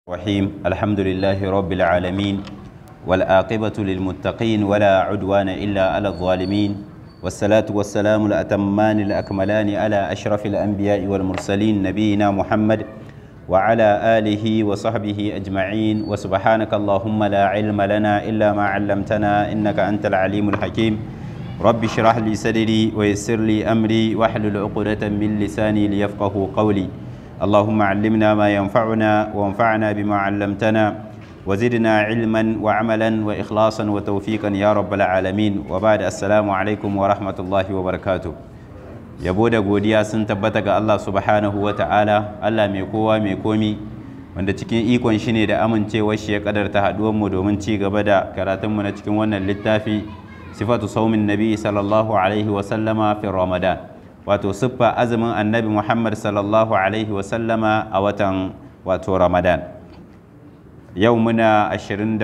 الرحيم الحمد لله رب العالمين والآقبة للمتقين ولا عدوان إلا على الظالمين والصلاة والسلام الأتمان الأكملان على أشرف الأنبياء والمرسلين نبينا محمد وعلى آله وصحبه أجمعين وسبحانك اللهم لا علم لنا إلا ما علمتنا إنك أنت العليم الحكيم رب اشرح لي صدري ويسر لي أمري واحلل عقدة من لساني ليفقه قولي اللهم علمنا ما ينفعنا وانفعنا بما علمتنا وزدنا علما وعملا وإخلاصا وتوفيقا يا رب العالمين وبعد السلام عليكم ورحمة الله وبركاته yabo da godiya sun tabbata ga Allah subhanahu wa ta'ala Allah mai kowa mai komi wanda cikin ikon shi ne da amincewar shi ya kadarta haduwanmu domin ci gaba da karatunmu na cikin wannan littafi sifatu saumin nabi sallallahu alaihi wa sallama fi ramadan wato siffa azumin annabi muhammad sallallahu alaihi wa sallama a watan wato ramadan yau muna 26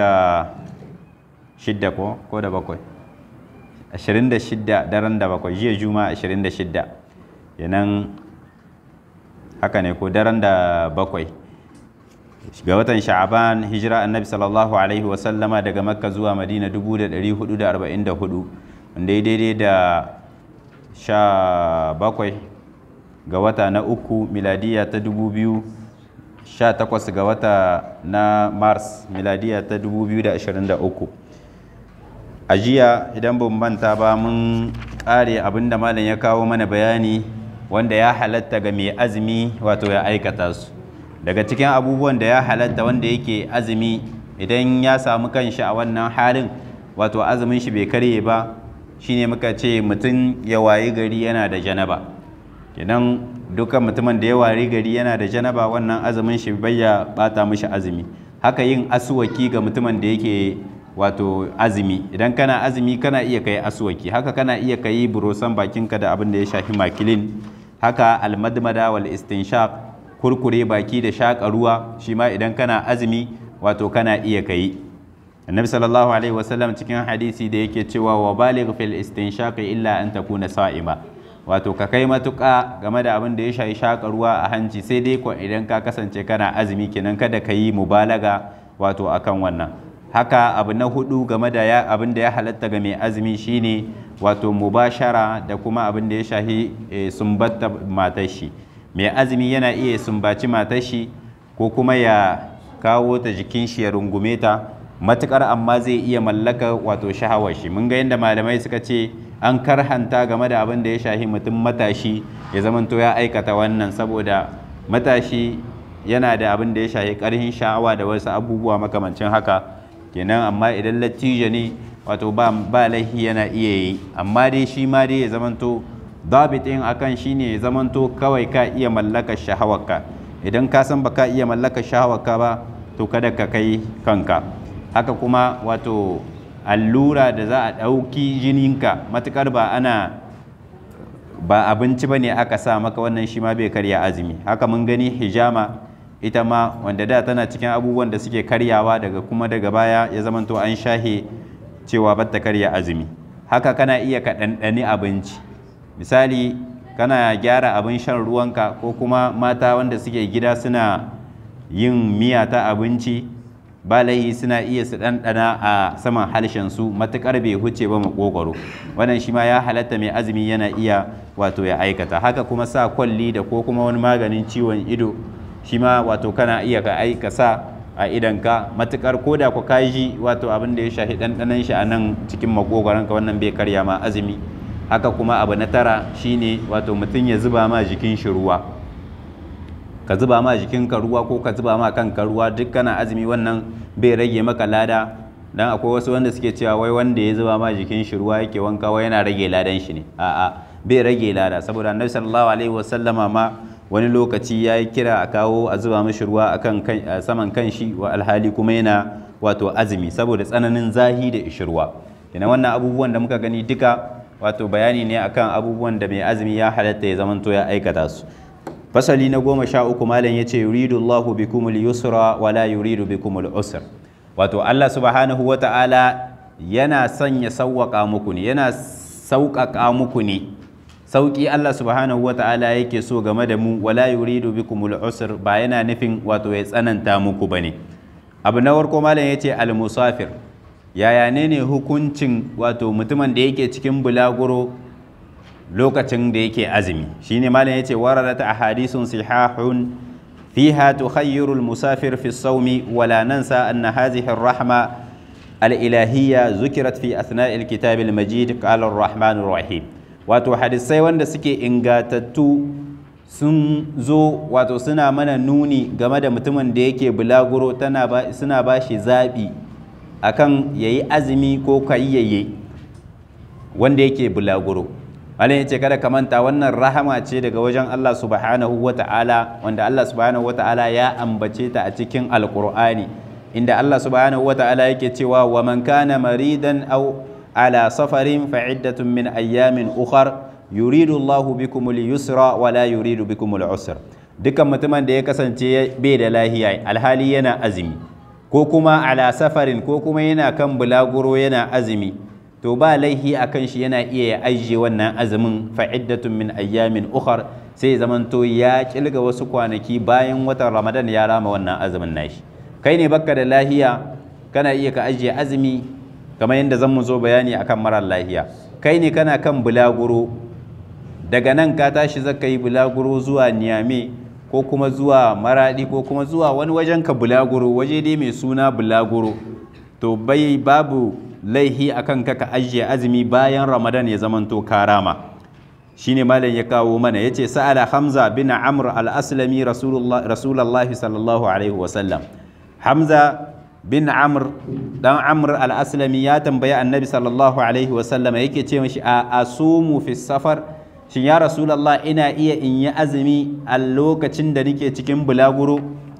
ko ko da bakwai 26 daren da bakwai jiya juma 26 yanan haka ne ko daren da bakwai ga watan sha'aban hijira annabi sallallahu alaihi wasallama daga makka zuwa madina 1444 wanda ya daidai da sha bakwai ga wata na uku miladiya ta 2018 ga wata na mars miladiya ta 2023 a jiya idan ban manta ba mun kare abinda malam ya kawo mana bayani wanda ya halatta ga mai azumi wato ya aikata su daga cikin abubuwan da ya halatta wanda yake azumi idan ya samu kanshi a wannan halin wato azumin shi bai karye ba shine muka ce mutum ya wayi gari yana da janaba idan dukkan mutumin da ya wayi gari yana da janaba wannan azumin shi bai ya bata mishi azumi haka yin asuwaki ga mutumin da yake wato azumi idan kana azumi kana iya kai aswaki haka kana iya kai burosan bakinka da abin da ya shafi makilin haka almadmada wal istinshaq kurkure baki da shaƙa ruwa shi ma idan kana azumi wato kana iya kai annabi sallallahu alaihi wasallam cikin hadisi da yake cewa wa baligh fil istinshaq illa an takuna sa'ima wato ka kai matuƙa game da abin da ya shafi shaƙa ruwa a hanci sai dai ko idan ka kasance kana azumi kenan kada ka yi mubalaga wato akan wannan haka abu na hudu game da ya abin da ya halatta ga mai azumi shine wato mubashara da kuma abin da ya shahi sumbatta matar shi mai azumi yana iya sumbaci matar shi ko kuma ya kawo ta jikin shi ya rungume ta matukar amma zai iya mallaka wato shahawar shi mun ga yadda malamai suka ce an karhanta game da abin da ya shahi mutum matashi ya zamanto ya aikata wannan saboda matashi yana da abin da ya shahi karhin sha'awa da wasu abubuwa makamancin haka kenan amma idan lattijo ne wato ba ba laihi yana iya yi amma dai shi ma dai ya zamanto dabitin akan shine ya zamanto kawai ka iya mallakar shahawarka idan ka san baka iya mallakar shahawarka ba to kada ka kai kanka haka kuma wato allura da za a ɗauki jininka matukar ba ana ba abinci ba ne aka sa maka wannan shi ma bai karya azumi haka mun gani hijama ita ma wanda da tana cikin abubuwan da suke karyawa daga kuma daga baya ya zamanto an shahe cewa batta karya azumi haka kana iya ka ɗanɗani abinci misali kana gyara abin shan ruwanka ko kuma mata wanda suke gida suna yin miya ta abinci ba laihi suna iya su ɗanɗana a saman harshen su matuƙar bai huce ba makogwaro wannan shi ma ya halatta mai azumi yana iya wato ya aikata haka kuma sa kwalli da ko kuma wani maganin ciwon ido shi ma wato kana iya ka aika sa a idanka matukar koda ku kaji wato abin da ya shafi ɗanɗanon shi a nan cikin makogoranka wannan bai karya ma azumi haka kuma abu na tara shine wato mutum ya zuba ma jikin shi ruwa ka zuba ma jikinka ruwa ko ka zuba ma kanka ruwa duk kana azumi wannan bai rage maka lada dan akwai wasu wanda suke cewa wai wanda ya zuba ma jikin shi ruwa yake wanka wai yana rage ladan shi ne a'a bai rage lada saboda annabi sallallahu alaihi wasallama ma wani lokaci ya yi kira a kawo a zuba mashi ruwa a saman kan shi wa alhali kuma yana wato azumi saboda tsananin zahi da ishirwa ina wannan abubuwan da muka gani duka wato bayani ne akan abubuwan da mai azumi ya halatta ya zamanto ya aikata su fasali na goma sha uku malam ya ce yuridu Allahu bikumul yusra wa la yuridu bikumul usr wato Allah subhanahu wa ta'ala yana son ya sauwaƙa muku ne yana sauƙaƙa muku ne sauki Allah subhanahu wata'ala yake so game da mu wala yuridu bikumul usr ba yana nufin wato ya tsananta muku bane abu na farko malam yace al musafir yaya ne ne hukuncin wato mutumin da yake cikin bulaguro lokacin da yake azumi shine malam yace waradat ahadithun sihahun fiha tukhayyiru al musafir fi as-sawmi wala nansa anna hadhihi ar-rahma al-ilahiyya zukirat fi athna'i al-kitab al-majid qala ar-rahman ar-rahim wato hadisai wanda suke ingatattu sun zo wato suna mana nuni game da mutumin da yake bulaguro suna ba shi zaɓi akan ya yi azumi ko kayyaye wanda yake bulaguro Malam ya ce kada ka manta wannan rahama ce daga wajen Allah subhanahu wa ta'ala wanda Allah subhanahu wa ta'ala ya ambace ta a cikin alkur'ani inda Allah subhanahu wa ta'ala yake cewa wa man kana maridan aw على سفر فعدة من أيام أخر يريد الله بكم اليسر ولا يريد بكم العسر dukkan mutumin da ya kasance bai da lahiya alhali yana azumi ko kuma ala safarin ko kuma yana kan bulaguro yana azumi to ba laihi a kan shi yana iya ya ajiye wannan azumin fa'iddatun min ayyamin ukhar sai zamanto ya kilga wasu kwanaki bayan watan ramadan ya rama wannan azumin nashi kai ne bakka da lahiya kana iya ka ajiye azumi kamar yadda zan mu zo bayani akan marar lahiya kai ne kana kan bulaguro daga nan ka tashi zaka yi bulaguro zuwa niyame ko kuma zuwa maradi ko kuma zuwa wani wajen ka bulaguro waje dai mai suna bulaguro to bai babu laihi akan ka ka ajiye azumi bayan ramadan ya zamanto karama shine malam ya kawo mana yace sa'ala hamza bin amr al-aslami rasulullah sallallahu alaihi wasallam hamza bin amr dan amr al-aslami ya tambayi annabi sallallahu alaihi wasallam yake ce mishi a asumu fi safar shin ya rasulullah ina iya in yi azumi a lokacin da nake cikin bulaguro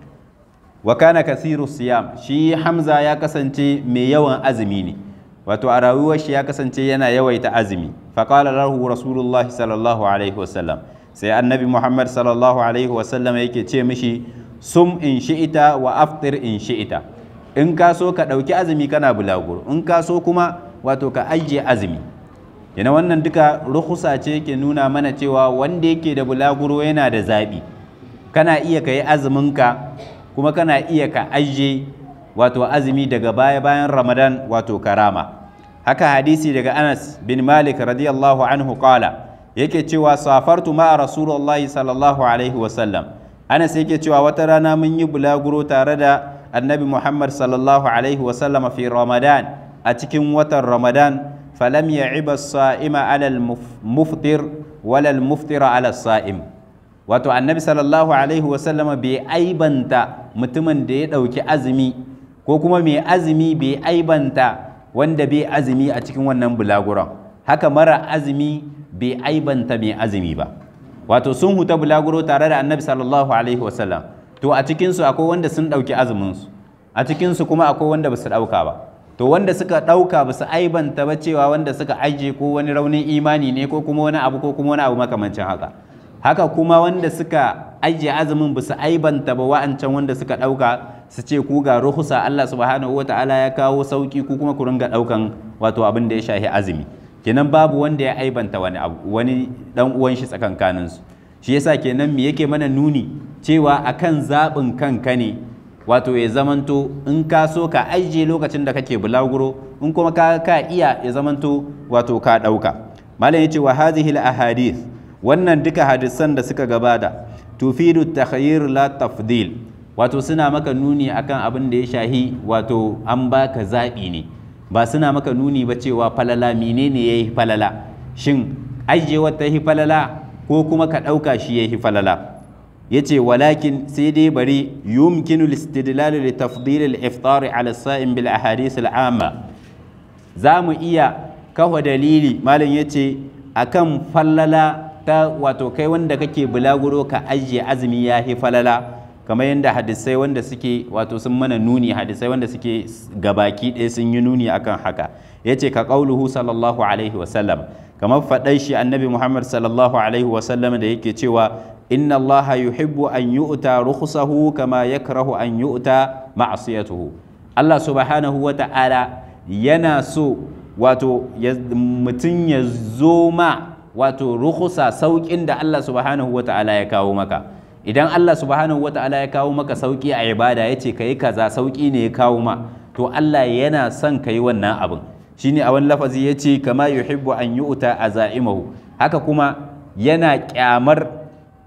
wa kana kasiru siyam shi hamza ya kasance mai yawan azumi ne wato a rayuwar shi ya kasance yana yawaita azumi faqala lahu rasulullahi sallallahu alaihi wasallam sai annabi muhammad sallallahu alaihi wasallam yake ce mishi sum in shi'ita wa aftir in shi'ita in ka so ka ɗauki azumi kana bulaguro in ka so kuma wato ka ajiye azumi yana wannan duka ruhusa ce ke nuna mana cewa wanda yake da bulaguro yana da zaɓi kana iya ka yi azuminka kuma kana iya ka ajiye wato azumi daga baya bayan ramadan wato karama haka hadisi daga anas bin malik radiyallahu anhu qala yake cewa safartu ma'a rasulullahi sallallahu alaihi wasallam anas yake cewa wata rana mun yi bulaguro tare da annabi muhammad sallallahu alaihi wasallam fi ramadan a cikin watan ramadan falam ya'iba sa'ima ala muftir wala muftira ala sa'im wato annabi sallallahu alaihi wasallam bai aibanta mutumin da ya ɗauki azumi ko kuma mai azumi bai aibanta wanda bai azumi a cikin wannan bulaguron haka mara azumi bai aibanta mai azumi ba wato sun huta bulaguro tare da annabi sallallahu alaihi wasallam to a cikinsu akwai wanda sun ɗauki azuminsu a cikinsu kuma akwai wanda ba su ɗauka ba to wanda suka ɗauka ba su aibanta ba cewa wanda suka ajiye ko wani raunin imani ne ko kuma wani abu ko kuma wani abu makamancin haka haka kuma wanda suka ajiye azumin ba su aibanta ba wa'ancan wanda suka ɗauka su ce ku ga ruhusa Allah subhanahu wata'ala ya kawo sauki ku kuma ku ringa ɗaukan wato abin da ya shahi azumi kenan babu wanda ya aibanta wani abu wani dan uwan shi tsakankanin su shi yasa kenan me yake mana nuni cewa akan zaɓin kanka ne wato ya zamanto in ka so ka ajiye lokacin da kake bulaguro in kuma ka ka iya ya zamanto wato ka ɗauka malam yace wa hadhihi al ahadith wannan duka hadisan da suka gabata tufidu takhayyir la tafdil wato suna maka nuni akan abin da ya shahi wato an baka zaɓi ne ba suna maka nuni ba cewa falala menene yayi falala shin ajiye wata yi falala ko kuma ka ɗauka shi yayi falala yace walakin sai dai bari yumkinu al-istidlal li tafdil al-iftar ala as-sa'im bil ahadith al-amma za mu iya kawo dalili malam yace akan falala ta wato kai wanda kake bulaguro ka ajiye azumi ya fi falala kamar yadda hadisai wanda suke wato sun mana nuni hadisai wanda suke gabaki ɗaya sun yi nuni akan haka ya ce ka ƙauluhu sallallahu alaihi wasallam kamar faɗai shi annabi muhammad sallallahu alaihi wasallam da yake cewa inna allaha yuhibbu an yu'ta rukhsahu kama yakrahu an yu'ta ma'siyatuhu allah subhanahu wa ta'ala yana so wato mutum ya zo ma wato ruhusa sauƙin da Allah subhanahu wa ta'ala ya kawo maka idan Allah subhanahu wa ta'ala ya kawo maka sauƙi a ibada ya ce ka yi kaza sauƙi ne ya kawo ma to Allah yana son ka yi wannan abin shine a wani lafazi ya ce kama yuhibbu an yu'ta azaimahu haka kuma yana kyamar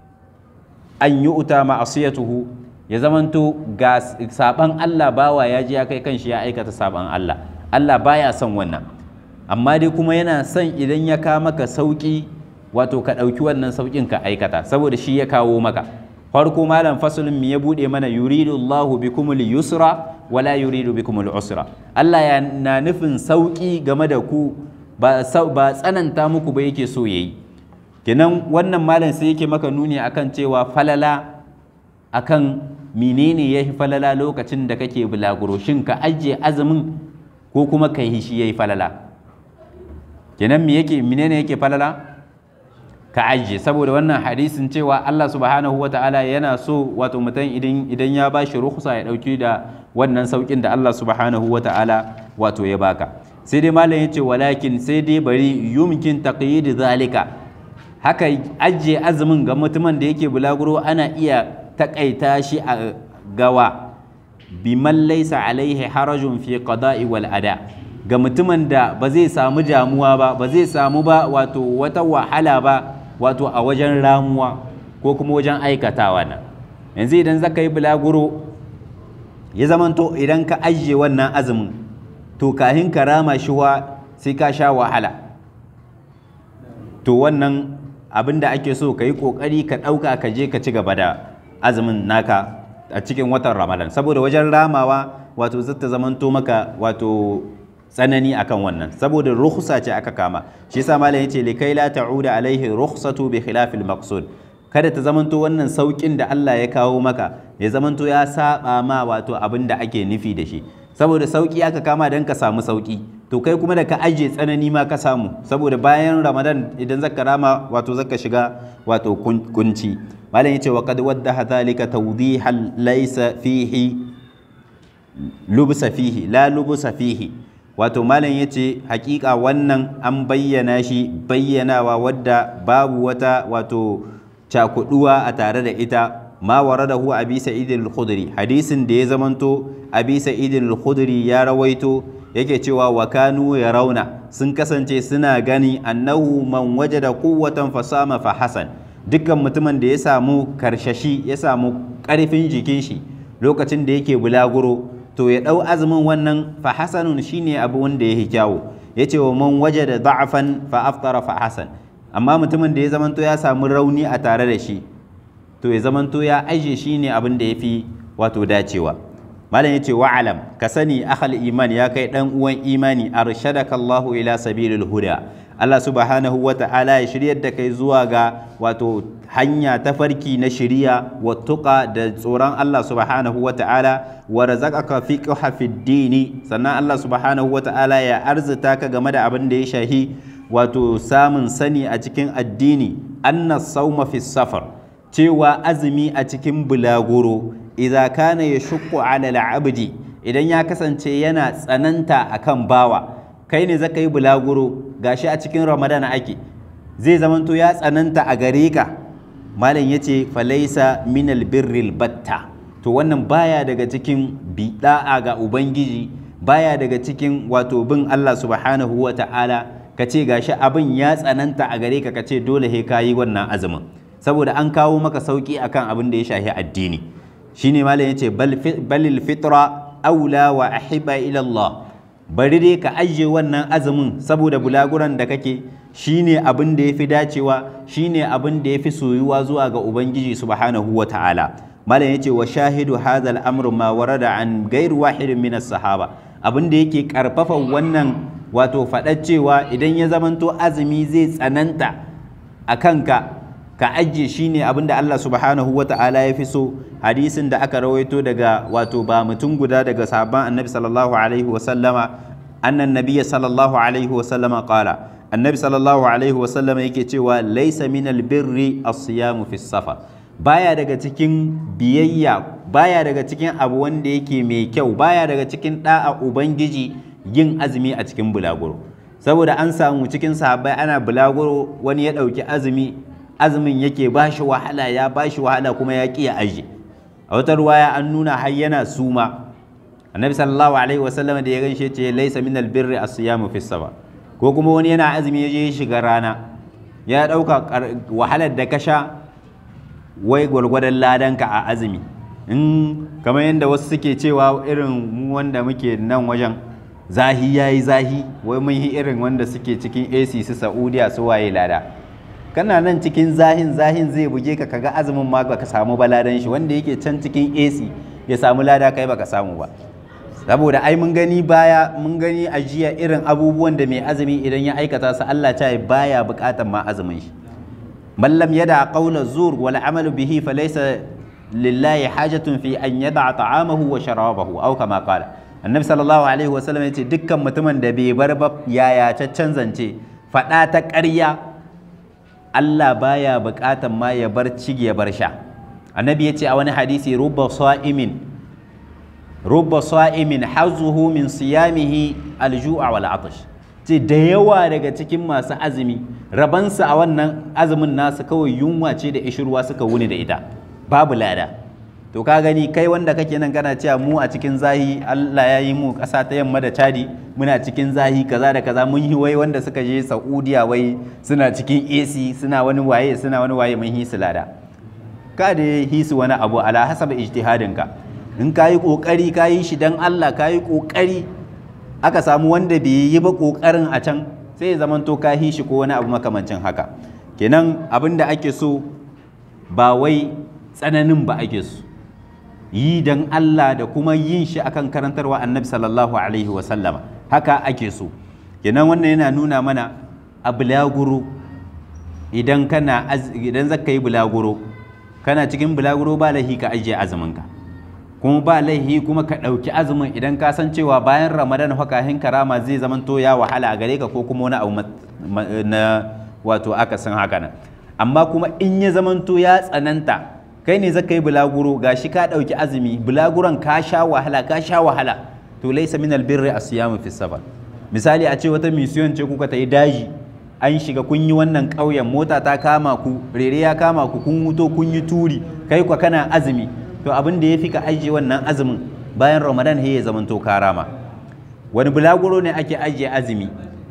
an yu'ta ma'asiyatuhu ya zamanto ga saban Allah bawa ya ji ya kai kanshi ya aikata saban Allah Allah baya son wannan amma dai kuma yana son idan ya kawo maka sauki wato ka ɗauki wannan saukin ka aikata saboda shi ya kawo maka farko malam fasulun mi ya bude mana yuridu Allahu bikumul yusra wala yuridu bikumul usra Allah ya na nufin sauki game da ku ba ba tsananta muku ba yake so yayi kenan wannan malam sai yake maka nuni akan cewa falala akan menene yafi falala lokacin da kake bulaguro shin ka ajiye azumin ko kuma ka yi shi yayi falala kenan me yake menene yake falala ka ajiye saboda wannan hadisin cewa Allah subhanahu wata'ala yana so wato mutum idan idan ya bashi rukhsa ya dauki da wannan saukin da Allah subhanahu wata'ala wato ya baka sai dai malam yace walakin sai dai bari yumkin taqyid zalika haka ajiye azumin ga mutumin da yake bulaguro ana iya takaita shi a gawa biman laysa alaihi harajun fi qada'i wal ada ga mutumin da ba zai samu damuwa ba ba zai samu ba wato wata wahala ba wato a wajen ramuwa ko kuma wajen aikatawa nan yanzu idan zaka yi bulaguro ya zamanto idan ka ajiye wannan azumin to kahin ka rama shi wa sai ka sha wahala to wannan abin da ake so ka yi ƙoƙari ka ɗauka ka je ka ci gaba da azumin naka a cikin watan ramadan saboda wajen ramawa wato zata zamanto maka wato tsanani akan wannan saboda rukhsa ce aka kama shi yasa malam yace likai la ta'uda alaihi rukhsatu bi khilafil maqsud kada ta zamanto wannan saukin da Allah ya kawo maka ya zamanto ya saba ma wato abin da ake nufi da shi saboda sauki aka kama dan ka samu sauki to kai kuma da ka aje tsanani ma ka samu saboda bayan ramadan idan zaka rama wato zaka shiga wato kunci malam yace wa qad waddaha dhalika tawdihan laysa fihi lubsa fihi la lubsa fihi wato malam ya ce hakika wannan an bayyana shi bayyanawa wadda babu wata wato cakuduwa a tare da ita ma waradahu abi sa'id al-khudri hadisin da ya zamanto abi sa'id al-khudri ya rawaito yake cewa wa kanu rauna sun kasance suna gani annahu man wajada quwwatan fasama fa hasan dukkan mutumin da ya samu karshashi ya samu karfin jikin shi lokacin da yake bulaguro to ya ɗau azumin wannan fa hasanun shine abu wanda ya kyawu ya ce wa man waje da da'afan fa aftara fa hasan amma mutumin da ya zamanto ya samu rauni a tare da shi to ya zamanto ya aje shine abin da ya fi wato dacewa malam ya ce wa'alam ka sani akhal iman ya kai dan uwan imani arshadaka Allahu ila sabilil huda Allah subhanahu wa ta'ala ya shiryar da kai zuwa ga wato hanya ta farki na shiriya wa tuqa da tsoron Allah subhanahu wa ta'ala wa razaqaka fiqha fid dini sannan Allah subhanahu wa ta'ala ya arzuta ka game da abin da ya shahi wato samun sani a cikin addini anna sawma fi safar cewa azumi a cikin bulaguro idza kana yashqu ala al-abdi idan ya kasance yana tsananta akan bawa kai ne zaka yi bulaguro gashi a cikin ramadan ake zai zamanto ya tsananta a gare ka malam ya ce falaisa minal birril batta to wannan baya daga cikin bida'a ga ubangiji baya daga cikin wato bin Allah subhanahu wa ta'ala ka ce gashi abin ya tsananta a gare ka ka ce dole he kayi wannan azumin saboda an kawo maka sauki akan abin da ya shahi addini shine malam ya ce balil fitra aula wa ahiba ila Allah bari dai ka ajiye wannan azumin saboda bulaguran da kake shine abin da yafi dacewa shine abin da yafi soyuwa zuwa ga ubangiji subhanahu wa ta'ala malam yace wa shahidu hadha al-amru ma warada an ghayr wahidin min sahaba abin da yake karfafa wannan wato faɗar cewa idan ya zamanto azumi zai tsananta a kanka ka ajiye shine abin da Allah subhanahu wa ta'ala ya fi so hadisin da aka rawaito daga wato ba mutum guda daga sahabban annabi sallallahu alaihi wa sallama annan nabiyya sallallahu alaihi wa sallama qala annabi sallallahu alaihi wa sallama yake cewa laysa min albirri as-siyamu fi safar baya daga cikin biyayya baya daga cikin abu wanda yake mai kyau baya daga cikin da'a ubangiji yin azumi a cikin bulaguro saboda an samu cikin sahabbai ana bulaguro wani ya ɗauki azumi azumin yake ba shi wahala ya ba shi wahala kuma ya ƙi ya aji a wata ruwaya an nuna har yana suma annabi sallallahu alaihi wasallam da ya ganshe ce laisa min albirri as-siyamu fi saba ko kuma wani yana azumi ya je ya shiga rana ya ɗauka wahalar da ka sha wai gwargwadon ladanka a azumi in kamar yadda wasu suke cewa irin mu wanda muke nan wajen zahi ya yi zahi wai mun yi irin wanda suke cikin ac su saudiya su waye lada kana nan cikin zahin zahin zai buge ka kaga azumin ma baka samu baladan shi wanda yake can cikin ac ya samu lada kai baka samu ba saboda ai mun gani baya mun gani a jiya irin abubuwan da mai azumi idan ya aikata su Allah ta baya bukatan ma azumin shi man lam yada qawla zur wal amalu bihi falaysa lillahi hajatun fi an yada ta'amahu wa sharabahu aw kama qala annabi sallallahu alaihi wa sallam yace dukkan mutumin da bai bar ba yaya caccan zance fada ta ƙarya Allah baya bukatan ma ya bar cigi ya bar sha annabi yace a wani hadisi rubba sa'imin rubba sa'imin hazuhu min siyamihi alju'a wal atash ce da yawa daga cikin masu azumi rabansu a wannan azumin nasu kawai yunwa ce da ishirwa suka wuni da ita babu lada to ka gani kai wanda kake nan kana cewa mu a cikin zahi Allah ya yi mu ƙasa ta yamma da Chadi muna cikin zahi kaza da kaza mun yi wai wanda suka je Saudiya wai suna cikin AC suna wani waye suna wani waye mun yi su lada ka da hisu wani abu ala hasaba ijtihadinka in ka yi ƙoƙari ka yi shi don Allah ka yi ƙoƙari aka samu wanda bai yi ba ƙoƙarin a can sai ya zamanto ka yi shi ko wani abu makamancin haka kenan abin da ake so ba wai tsananin ba ake so yi don Allah da kuma yin shi akan karantarwa annabi sallallahu alaihi wasallama haka ake so kenan wannan yana nuna mana a bulaguro idan kana idan zaka yi bulaguro kana cikin bulaguro ba lahi ka ajiye azuminka kuma ba laihi kuma ka ɗauki azumin idan ka san cewa bayan ramadan hakahin karama zai zamanto ya wahala a gare ka ko kuma wani abu na wato aka san haka nan amma kuma in ya zamanto ya tsananta kai ne zaka yi bulaguro gashi ka ɗauki azumi bulaguron ka sha wahala ka sha wahala to laisa min albirri asiyamu fi safar misali a ce wata misiyon ce kuka ta yi daji an shiga kun yi wannan ƙauyen mota ta kama ku rere ya kama ku kun wuto kun yi turi kai kwa kana azumi to abin da ya fi ka ajiye wannan azumin bayan ramadan ya zamanto karama wani bulaguro ne ake ajiye azumi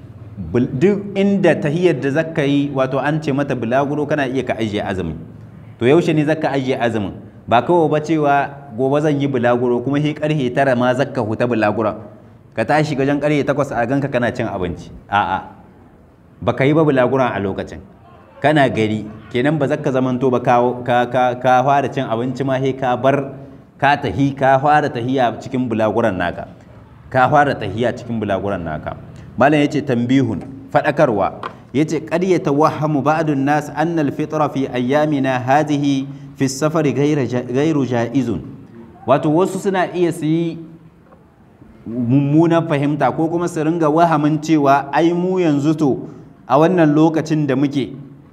duk inda tahiyar da zaka yi wato an ce mata bulaguro kana iya ka ajiye azumi to yaushe ne zaka ajiye azumin ba kawai ba cewa gobe zan yi bulaguro kuma shi karhe tara ma zaka huta bulaguron ka tashi gajen karhe takwas a ganka kana cin abinci a'a baka yi ba bulaguron a lokacin kana gari kenan ba zaka zamanto ba ka fara cin abinci ma he ka bar ka tahi ka fara tahiya cikin bulaguran naka ka fara tahiya cikin bulaguran naka malam yace tambihun fadakarwa yace qad yatawahhamu ba'dun nas anna al-fitra fi ayyamina hadhihi fi safari ghayru jaizun wato wasu suna iya su yi mummunan fahimta ko kuma su ringa wahamin cewa ai mu yanzu to a wannan lokacin da muke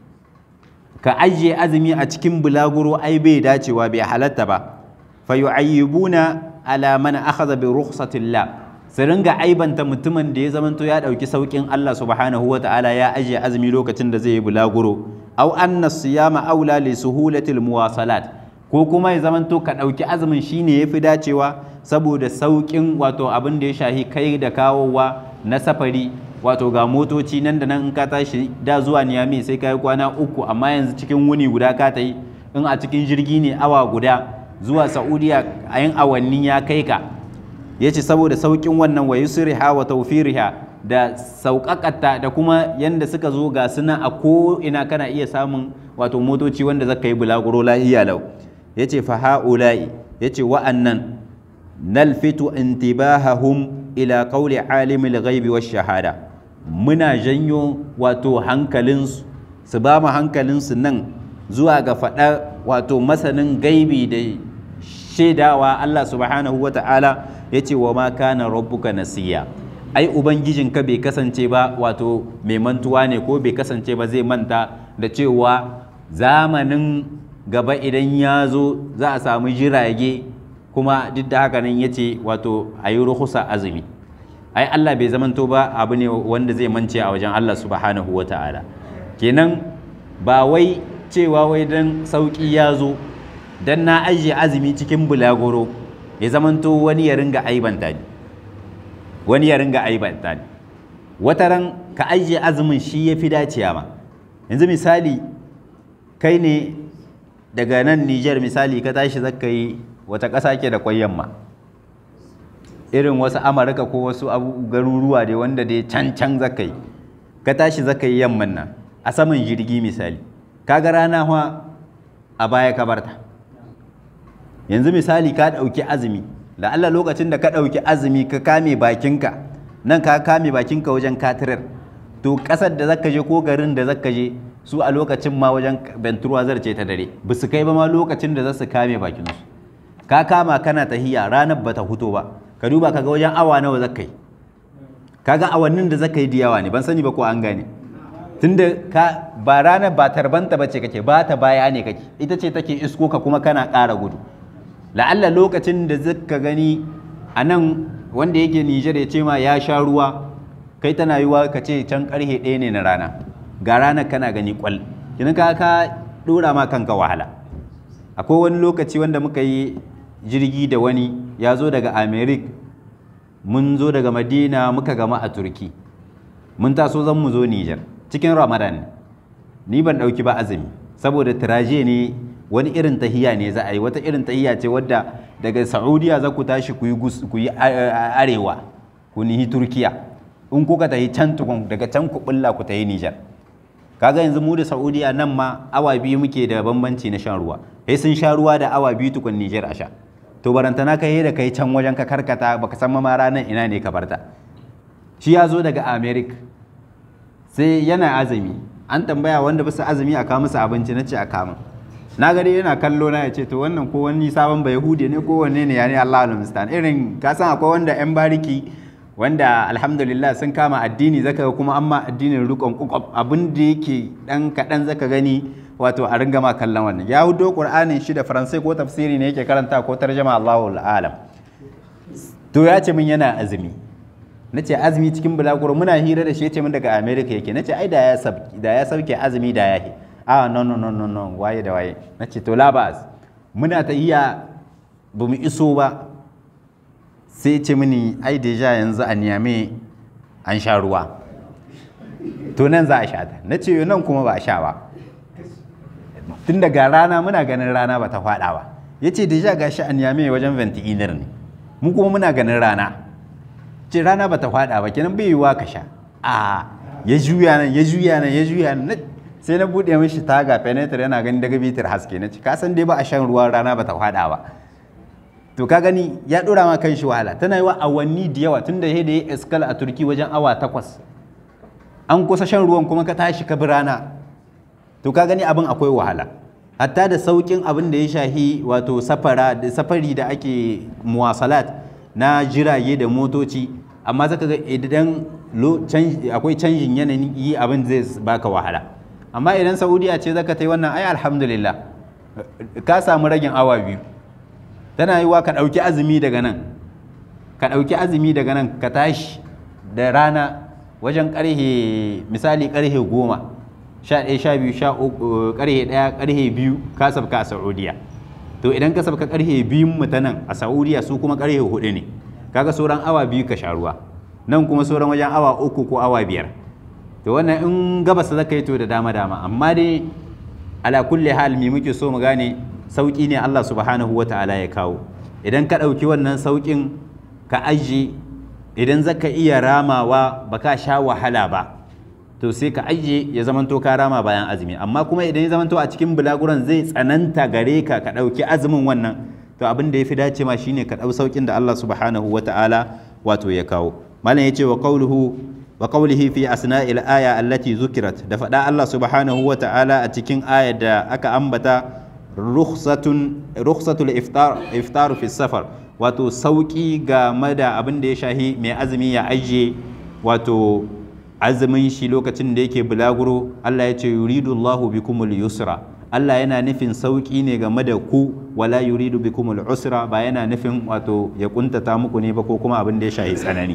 ka ajiye azumi a cikin bulaguro ai bai dacewa bai halatta ba fa yu'ayyibuna ala man akhadha bi rukhsatillah su ringa aibanta mutumin da ya zamanto ya dauki saukin Allah subhanahu wata'ala ya ajiye azumi lokacin da zai yi bulaguro aw anna siyama aula li suhulatil muwasalat ko kuma ya zamanto ka dauki azumin shine yafi dacewa saboda saukin wato abin da ya shahi kai da kawowa na safari wato ga motoci nan da nan in ka tashi da zuwa niyami sai ka yi kwana uku amma yanzu cikin wuni guda ka ta yi in a cikin jirgi ne awa guda zuwa saudiya a yin awanni ya kai ka ya ce saboda sauƙin wannan wa yusriha wa tawfiriha da sauƙaƙata da kuma yanda suka zo ga suna a ko ina kana iya samun wato motoci wanda zaka yi bulaguro lahiya lau ya ce fa ha'ula'i ya ce wa'annan nalfitu intibahahum ila qawli alimul ghaibi wash shahada muna janyo wato hankalinsu su ba mu hankalinsu nan zuwa ga faɗa wato masanin gaibi da shaidawa Allah subhanahu wa ta'ala ya ce wa ma kana rabbuka nasiya ai ubangijinka bai kasance ba wato mai mantuwa ne ko bai kasance ba zai manta da cewa zamanin gaba idan ya zo za a samu jirage kuma duk da haka nan ya ce wato a yi ruhusa azumi ai Allah bai zamanto ba abu ne wanda zai mance a wajen Allah subhanahu wa ta'ala kenan ba wai cewa wai dan sauki ya zo dan na ajiye azumi cikin bulagoro ya zamanto wani ya ringa aibanta ni wani ya ringa aibanta ni wata ran ka ajiye azumin shi ya fi dacewa ma yanzu misali kai ne daga nan Nijar misali ka tashi zaka yi wata ƙasa ke da kwai yamma irin wasu amurka ko wasu garuruwa dai wanda dai can can zaka yi ka tashi zaka yi yamman nan a saman jirgi misali kaga rana fa a baya ka barta yanzu misali ka ɗauki azumi la'alla lokacin da ka ɗauki azumi ka kame bakinka nan ka kame bakinka wajen katirar to ƙasar da zaka je ko garin da zaka je su a lokacin ma wajen benturwa zarce ta dare ba su kai ba ma lokacin da za su kame bakinsu ka kama kana tahiya ranar ba ta huto ba ka duba kaga wajen awa nawa zaka yi kaga awannin da zaka yi da yawa ne ban sani ba ko an gane tunda ka ba ranar ba tarbanta bace kake ba ta baya ne kake ita ce take isko ka kuma kana ƙara gudu la'alla lokacin da zaka gani a nan wanda yake Nijar ya ce ma ya sha ruwa kai tana yiwa ka ce can karhe ɗaya ne na rana ga ranar kana gani kwal kinin ka ka dora ma kanka wahala akwai wani lokaci wanda muka yi jirgi da wani ya zo daga americ mun zo daga madina muka gama a turki mun taso zan mu zo nijar cikin ramadan ni ban ɗauki ba azumi saboda tiraje ne wani irin tahiya ne za a yi wata irin tahiya ce wadda daga saudiya za ku tashi ku yi arewa ku nihi turkiya in kuka tahi can tukun daga can ku bulla ku tahi nijar kaga yanzu mu da saudiya nan ma awa biyu muke da bambanci na shan ruwa sai sun sha ruwa da awa biyu tukun nijar a sha to barantana kai da kai can wajen ka karkata baka san ma ranar ina ne ka barta shi ya zo daga america sai yana azumi an tambaya wanda bisa azumi a kawo musu abinci na ce a kama na gari yana kallo na ya ce to wannan ko wani sabon bai hude ne ko wanne ne ya ne Allah al irin ka san akwai wanda yan bariki wanda alhamdulillah sun kama addini zaka ga kuma amma addinin rukun kukwab abin da yake dan kaɗan zaka gani wato a ringa ma kallon wannan ya hudo qur'anin shi da faransai ko tafsiri ne yake karanta ko tarjama Allahu alam to ya ce min yana azumi na ce azumi cikin bulaguro muna hira da shi ya ce min daga america yake na ce ai da ya sabki da ya sauke azumi da ya a no no no no no waye da waye na ce to labas muna ta iya bamu iso ba sai ce mini ai deja yanzu a niyame an sha ruwa to nan za a sha ta na ce nan kuma ba a sha ba tun daga rana muna ganin rana ba ta faɗa ba ya ce deja ga shi a niyame wajen ventilator ne mu kuma muna ganin rana ce rana ba ta faɗa ba kenan bai yiwuwa ka sha a ya juya nan ya juya nan ya juya nan sai na buɗe mishi taga penetra yana ganin daga bitar haske na ce ka san dai ba a shan ruwan rana ba ta faɗa ba to ka gani ya dora ma kan shi wahala tana yi wa awanni da yawa tun da ya da ya iskal a turki wajen awa takwas an kusa shan ruwan kuma ka tashi ka bi rana to ka gani abin akwai wahala hatta da saukin abin da ya shahi wato safara da safari da ake muwasalat na jirage da motoci amma zaka ga idan akwai canjin yanayin yi abin zai baka wahala amma idan saudiya ce zaka ta yi wannan ai alhamdulillah ka samu ragin awa biyu tana yi wa ka ɗauki azumi daga nan ka ɗauki azumi daga nan ka tashi da rana wajen ƙarhe misali ƙarhe goma sha ɗaya sha biyu sha uku ƙarhe ɗaya ƙarhe biyu ka sabka a saudiya to idan ka sabka ƙarhe biyun mu ta nan a saudiya su kuma ƙarhe hudu ne kaga sauran awa biyu ka sha ruwa nan kuma sauran wajen awa uku ko awa biyar to wannan in gabas zaka yi to da dama dama amma dai ala kulli hal mi muke so mu gane sauƙi ne Allah subhanahu wa ta'ala ya kawo idan ka ɗauki wannan sauƙin ka ajiye idan zaka iya ramawa ba ka sha wahala ba to sai ka ajiye ya zamanto ka rama bayan azumi amma kuma idan ya zamanto a cikin bulaguran zai tsananta gare ka ka ɗauki azumin wannan to abin da ya fi dace ma shine ka ɗau sauƙin da Allah subhanahu wa ta'ala wato ya kawo malam ya ce wa qawluhu wa qawlihi fi asna'il aya allati zukirat da faɗa Allah subhanahu wa ta'ala a cikin ayar da aka ambata rukhsatul iftar iftar fi safar wato sauki game da abin da ya shahi mai azumi ya ajiye wato azumin shi lokacin da yake bulaguro Allah ya ce yuridu Allahu bikumul yusra Allah yana nufin sauki ne game da ku wala yuridu bikumul usra ba yana nufin wato ya kuntata muku ne ba ko kuma abin da ya shahi tsanani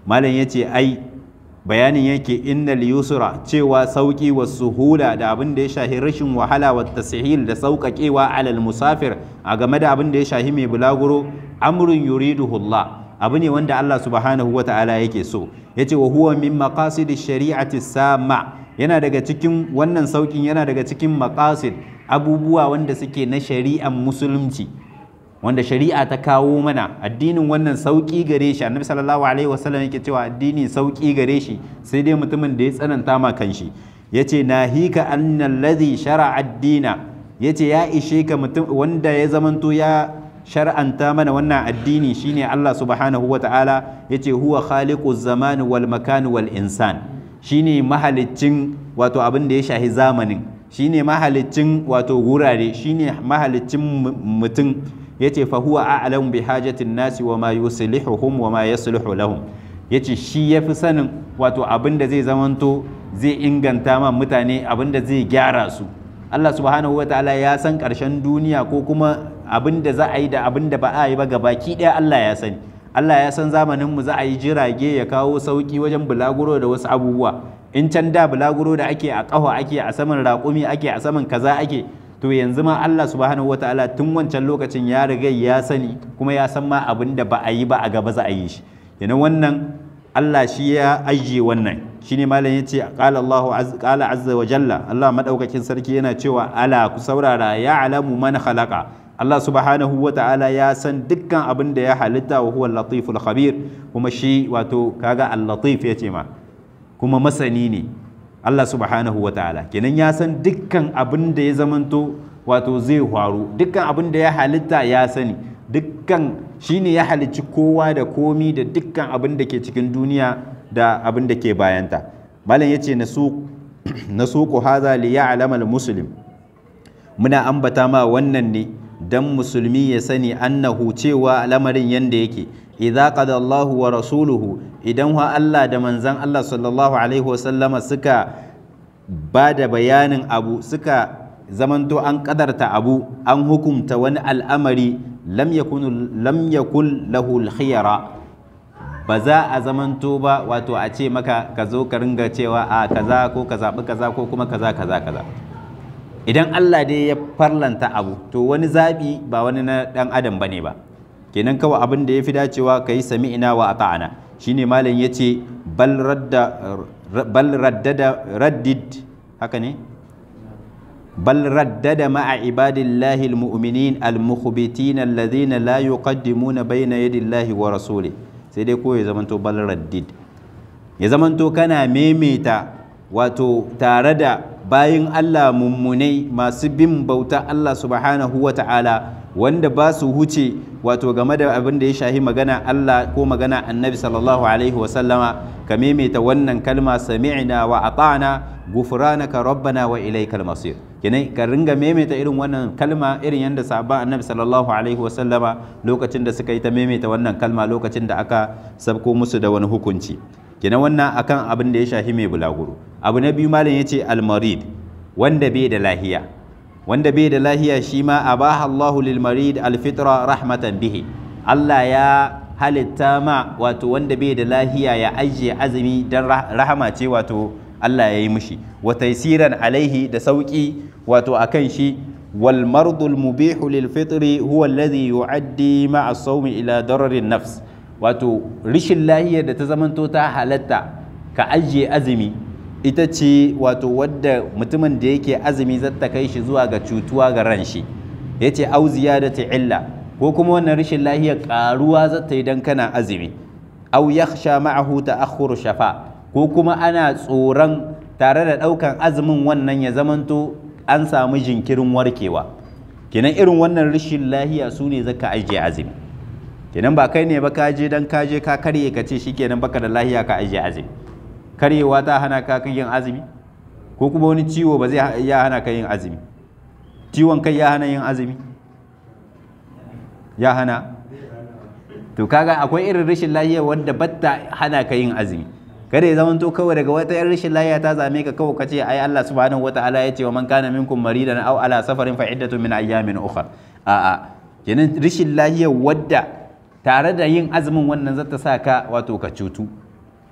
malam yace ai bayanin yake innal yusra cewa sauki wa suhula da abin da ya shahi rashin wahala wa tasihil da sauƙaƙewa alal musafir a game da abin da ya shahi mai bulaguro amrun yuriduhu Allah abu ne wanda Allah subhanahu wa ta'ala yake so yace wa huwa min maqasidish shari'ati sama yana daga cikin wannan saukin yana daga cikin maqasid abubuwa wanda suke na shari'an musulunci wanda shari'a ta kawo mana addinin wannan sauki gare shi annabi sallallahu alaihi wasallam yake cewa addini sauki gare shi sai dai mutumin da ya tsananta ma kanshi yace nahika annal ladhi shara'a ad-dina yace ya ishe ka mutum wanda ya zamanto ya shar'anta mana wannan addini shine Allah subhanahu wa ta'ala yace huwa khaliquz zaman wal makan wal insan shine mahaliccin wato abin da ya shahi zamanin shine mahaliccin wato wurare shine mahaliccin mutum yace fa huwa a'lamu bi hajatin nasi wa ma yuslihuhum wa ma yasluhu lahum yace shi yafi sanin wato abin da zai zamanto zai inganta ma mutane abin da zai gyara su Allah subhanahu wa ta'ala ya san ƙarshen duniya ko kuma abin da za a yi da abin da ba a yi ba gabaki ɗaya Allah ya sani Allah ya san zamanin mu za a yi jirage ya kawo sauki wajen bulaguro da wasu abubuwa in can da bulaguro da ake a ƙafa ake a saman raƙumi ake a saman kaza ake to yanzu ma Allah subhanahu wa ta'ala tun wancan lokacin ya riga ya sani kuma ya san ma abin da ba a yi ba a gaba za a yi shi yana wannan Allah shi ya ajiye wannan shine malam yace qala Allahu qala azza wa jalla Allah madaukakin sarki yana cewa ala ku saurara ya alamu man khalaqa Allah subhanahu wa ta'ala ya san dukkan abin da ya halitta wa huwa latiful khabir kuma shi wato kaga al-latif yace ma kuma masani ne Allah subhanahu wa ta'ala kenan ya san dukkan abin da ya zamanto wato zai faru dukkan abin da ya halitta ya sani dukkan shine ya halicci kowa da komi da dukkan abin da ke cikin duniya da abin da ke bayanta malam yace na suku haza li ya'lama al-muslim muna ambata ma wannan ne dan musulmi ya sani annahu cewa lamarin yanda yake idza qada Allahu wa rasuluhu idan wa Allah da manzan Allah sallallahu alaihi wasallama suka ba da bayanin abu suka zamanto an kadarta abu an hukumta wani al'amari lam yakun lam yakul lahu al-khiyara ba za a zamanto ba wato a ce maka ka zo ka ringa cewa a kaza ko ka zaɓi kaza ko kuma kaza kaza kaza idan Allah dai ya farlanta abu to wani zaɓi ba wani na ɗan adam bane ba kenan kawai abin da ya fi dacewa ka yi sami'ina wa ata'ana shine malam ya ce bal raddada raddid haka ne bal raddada ma'a ibadillahi almu'minin almukhbitin alladhina la yuqaddimuna bayna yadillahi wa rasulih sai dai ko ya zamanto bal raddid ya zamanto kana memeta wato tare da bayin Allah mummunai masu bin bauta Allah subhanahu wa ta'ala wanda ba su huce wato game da abin da ya shahi magana Allah ko magana annabi sallallahu alaihi wasallama ka maimaita wannan kalma sami'na wa ata'na gufranaka rabbana wa ilaikal masir kenan ka ringa maimaita irin wannan kalma irin yadda sahabban annabi sallallahu alaihi wasallama lokacin da suka yi ta maimaita wannan kalma lokacin da aka sabko musu da wani hukunci kenan wannan akan abin da ya shahi mai bulaguro abu na biyu malam yace al-marid wanda bai da lahiya wanda bai da lahiya shi ma abaha Allahu lil marid al-fitra rahmatan bihi Allah ya halitta ma wato wanda bai da lahiya ya ajiye azumi dan rahama ce wato Allah ya yi mishi wa taysiran alaihi da sauki wato akan shi wal mardul mubihu lil fitri huwa alladhi yu'addi ma'a sawmi ila dararin nafs wato rishin lahiyar da ta zamanto ta halatta ka ajiye azumi ita ce wato wadda mutumin da yake azumi zata kai shi zuwa ga cutuwa ga ran shi ya ce au ziyadati illa ko kuma wannan rishin lahiyar karuwa zata yi dan kana azumi au yakhsha ma'ahu ta'akhkhuru shafa ko kuma ana tsoron tare da ɗaukan azumin wannan ya zamanto an samu jinkirin warkewa kenan irin wannan rishin lahiya su ne zaka ajiye azumi kenan ba kai ne ba ka je dan ka je ka karye ka ce shikenan baka da lahiya ka ajiye azumi karyewa ta hana ka yin azumi ko kuma wani ciwo ba zai ya hana ka yin azumi ciwon kai ya hana yin azumi ya hana to kaga akwai irin rashin lahiya wanda batta hana ka yin azumi kada ya zamanto kawai daga wata yan rashin lahiya ta zame ka kawai kace ai Allah subhanahu wataala ya ce wa man kana minkum maridan aw ala safarin fa iddatu min ayyamin ukhra a'a kenan rashin lahiya wadda tare da yin azumin wannan zata sa ka wato ka cutu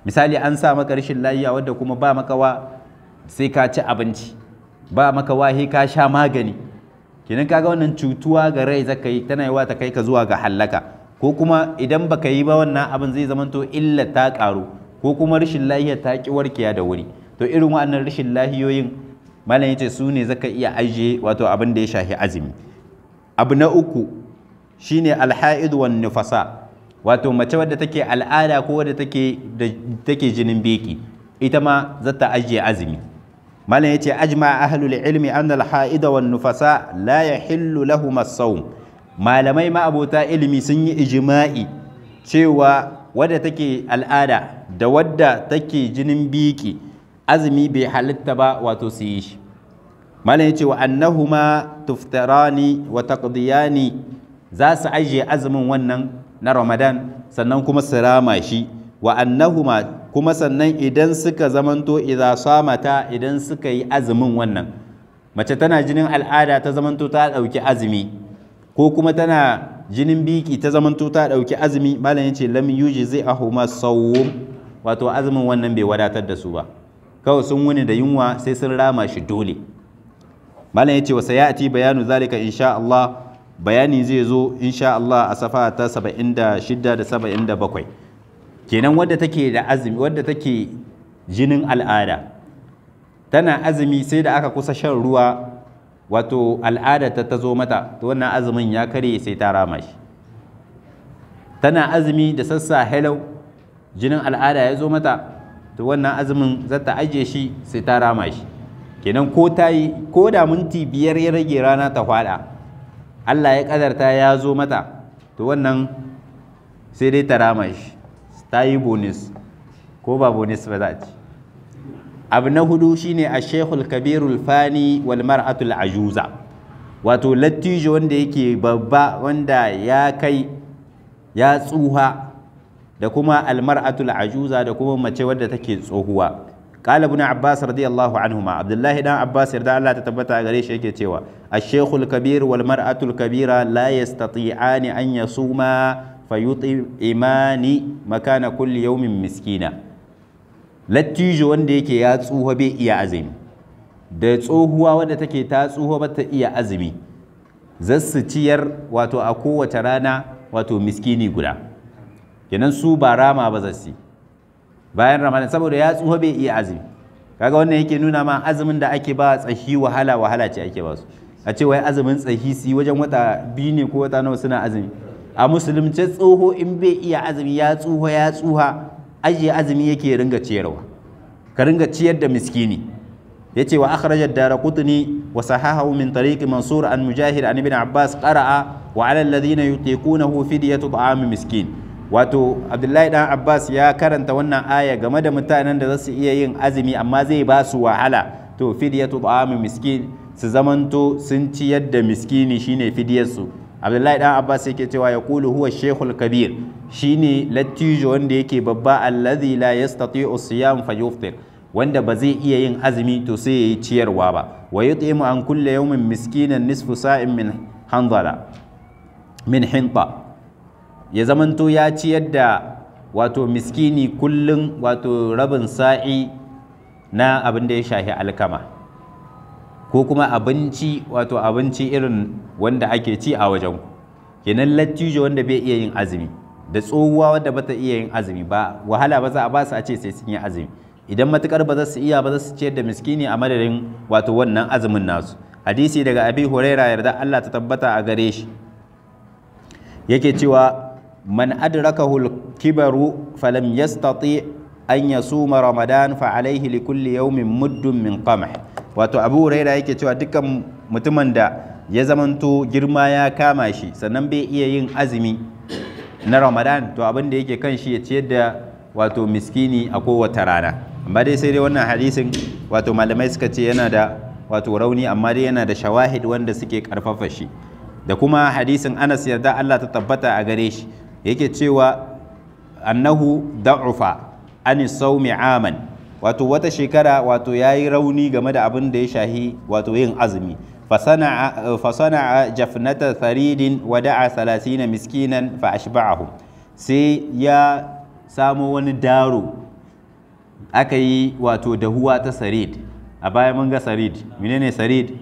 misali an sa maka rashin lafiya wadda kuma ba makawa sai ka ci abinci ba makawa sai ka sha magani kenan kaga wannan cutuwa ga rai zaka yi tana yiwa ta kai ka zuwa ga hallaka ko kuma idan baka yi ba wannan abin zai zamanto illa ta karu ko kuma rashin lafiya ta ki warkewa da wuri to irin waɗannan rashin lahiyoyin malam yace su ne zaka iya ajiye wato abin da ya shafi azumi abu na uku shine alha'id wan nufasa wato mace wadda take al'ada ko wadda take da take jinin beki ita ma za ta ajiye azumi malam yace ajma ahlul ilmi anna al-ha'ida wan nufasa la yahillu lahum as-sawm malamai ma abota ilimi sun yi ijma'i cewa wadda take al'ada da wadda take jinin biki azumi bai halitta ba wato su yi shi malam yace wa annahuma tuftarani wa taqdiyani za su ajiye azumin wannan na Ramadan sannan kuma su rama shi wa annahuma kuma sannan idan suka zamanto idza samata idan suka yi azumin wannan mace tana jinin al'ada ta zamanto ta dauki azumi ko kuma tana jinin biki ta zamanto ta dauki azumi malam yace lam yujzi ahuma sawm wato azumin wannan bai wadatar da su ba kawai sun wuni da yunwa sai sun rama shi dole malam yace wa sayati bayanu zalika insha Allah bayani zai zo insha Allah a safa ta 76 da 77 kenan wadda take da azumi wadda take jinin al'ada tana azumi sai da aka kusa shan ruwa wato al'ada ta ta zo mata to wannan azumin ya kare sai ta rama shi tana azumi da sassa hello jinin al'ada ya zo mata to wannan azumin za ta ajiye shi sai ta rama shi kenan ko ta yi ko da minti biyar ya rage rana ta hwada Allah ya kadarta ya zo mata to wannan sai dai ta rama shi ta yi bonus ko ba bonus ba za a ci abu na hudu shine a shekul kabirul fani wal mar'atul ajuza wato lattijo wanda yake babba wanda ya kai ya tsuha da kuma almar'atul ajuza da kuma mace wadda take tsohuwa قال ابن عباس رضي الله عنهما عبد الله بن عباس يرضى الله تتبتا غري shi yake cewa الشيخ الكبير والمرأة الكبيرة لا يستطيعان أن يصوما فيطعمان مكان كل يوم مسكينا lattijo wanda yake ya tsuha bai iya azumi da tsohuwa wadda take ta tsuha ba ta iya azumi zassu ciyar wato a kowace rana wato miskini guda kenan su ba rama ba zassi bayan ramadan saboda ya tsuha bai iya azumi kaga wannan yake nuna ma azumin da ake ba tsahi wahala wahala ce ake ba su a ce wai azumin tsahi su wajen wata biyu ne ko wata nawa suna azumi a musulunce tsoho in bai iya azumi ya tsuha ya tsuha ajiye azumi yake ringa ciyarwa ka ringa ciyar da miskini yace wa akhraja ad-darqutni wa sahahahu min tariqi mansur an mujahid an ibn abbas qara'a wa 'ala alladhina yutiqunahu fidyatu ta'am miskin wato abdullahi dan abbas ya karanta wannan aya game da mutanen da za su iya yin azumi amma zai ba su wahala to fidyatu ta'am miskin su zamanto sun ciyar da miskini shine fidyarsu abdullahi dan abbas yake cewa ya kulu huwa shekul kabir shine lattijo wanda yake babba allazi la yastati'u siyam fayuftir wanda ba zai iya yin azumi to sai yayi ciyarwa ba wa yut'imu an kulli yawmin miskinan nisfu sa'in min hanzala min hinta ya zamanto ya ciyar da wato miskini kullum wato rabin sa'i na abin da ya shahi alkama ko kuma abinci wato abinci irin wanda ake ci a wajen kenan lattijo wanda bai iya yin azumi da tsohuwa wanda bata iya yin azumi ba wahala ba za a ba su a ce sai sun yi azumi idan matukar ba za su iya ba za su ciyar da miskini a madadin wato wannan azumin nasu hadisi daga abi huraira yarda Allah ta tabbata a gare shi yake cewa man adrakahu kibaru falam yastati an yasuma ramadan fa alaihi li kulli yawmin muddun min qamh wato abu huraira yake cewa dukkan mutumin da ya zamanto girma ya kama shi sannan bai iya yin azumi na ramadan to abin da yake kan shi ya ciyar da wato miskini a kowace rana amma dai sai dai wannan hadisin wato malamai suka ce yana da wato rauni amma dai yana da shawahid wanda suke karfafa shi da kuma hadisin anas yarda Allah ta tabbata a gare shi yake cewa annahu da'ufa ani saumi aman wato wata shekara wato ya yi rauni game da abin da ya shahi wato yin azumi fasana'a jafnata tharidin wa da'a salasina miskinan fa ashba'ahum sai ya samo wani daro aka yi wato dahuwa ta sarid a baya mun ga sarid menene sarid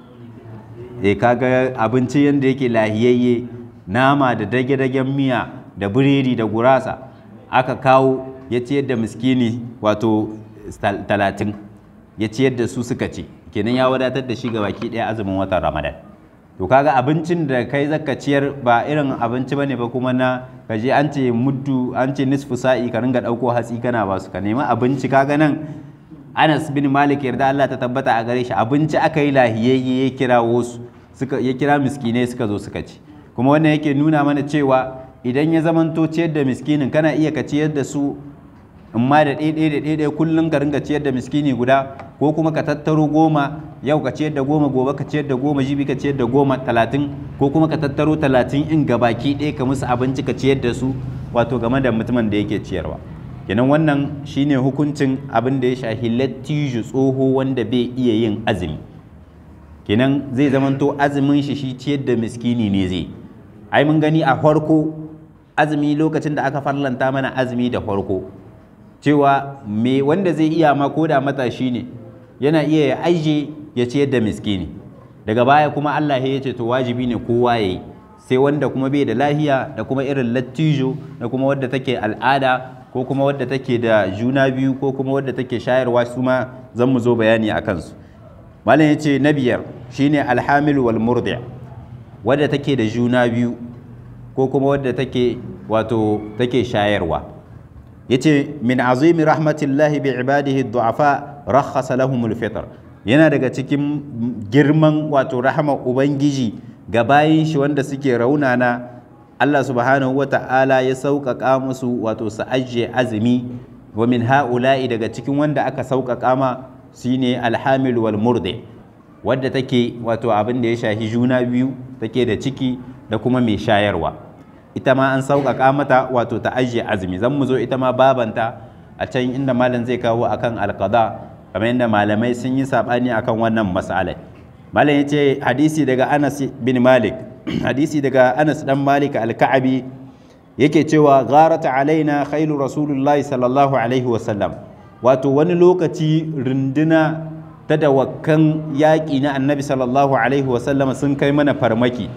e kaga abinci yadda yake lahiyayye nama da dage-dagen miya da biredi da gurasa aka kawo ya ciyar da miskini wato talatin ya ciyar da su suka ce kenan ya wadatar da shi ga baki ɗaya azumin watan ramadan to kaga abincin da kai zaka ciyar ba irin abinci bane ba kuma na kaje an ce muddu an ce nisfu sa'i ka ringa ɗauko hatsi kana ba su ka nemi abinci kaga nan Anas bin Malik yarda Allah ta tabbata a gare shi abinci aka yi lahiyayye ya kira wasu suka ya kira miskinai suka zo suka ci kuma wannan yake nuna mana cewa idan ya zamanto ciyar da miskinin kana iya ka ciyar da su in ma da ɗaiɗai da ɗaiɗai kullum ka ringa ciyar da miskini guda ko kuma ka tattaro goma yau ka ciyar da goma gobe ka ciyar da goma jibi ka ciyar da goma talatin ko kuma ka tattaro talatin in gabaki ɗaya ka musu abinci ka ciyar da su wato game da mutumin da yake ciyarwa kenan wannan shine hukuncin abin da ya shahi lattijo tsoho wanda bai iya yin azumi kenan zai zamanto azumin shi shi ciyar da miskini ne zai ai mun gani a farko azumi lokacin da aka farlanta mana azumi da farko cewa me wanda zai iya ma ko da matashi ne yana iya ya aije ya ciyar da miskini daga baya kuma Allah ya ce to wajibi ne kowa ya yi sai wanda kuma bai da lahiya da kuma irin lattijo da kuma wadda take al'ada ko kuma wadda take da juna biyu ko kuma wadda take shayarwa su ma zan mu zo bayani a kansu malam ya ce na biyar shine alhamil wal murdi wadda take da juna biyu ko kuma wadda take wato take shayarwa yace min azimi rahmatillahi bi ibadihi du'afa rakhasa lahumul fitr yana daga cikin girman wato rahama ubangiji ga bayin shi wanda suke raunana Allah subhanahu wata'ala ya sauƙaƙa musu wato su ajiye azumi wa min ha'ula'i daga cikin wanda aka sauƙaƙa ma shine alhamil wal murdi wadda take wato abin da ya shahi juna biyu take da ciki da kuma mai shayarwa ita ma an sauƙaƙa mata wato ta ajiye azumi zan mu zo ita ma babanta a can inda malam zai kawo akan alqada kamar yadda malamai sun yi saɓani akan wannan mas'alai malam yace hadisi daga Anas bin Malik hadisi daga Anas dan Malik al-Ka'abi yake cewa gharata alaina khailu rasulullahi sallallahu alaihi wasallam wato wani lokaci runduna ta dawakkan yaƙi na annabi sallallahu alaihi wasallam sun kai mana farmaki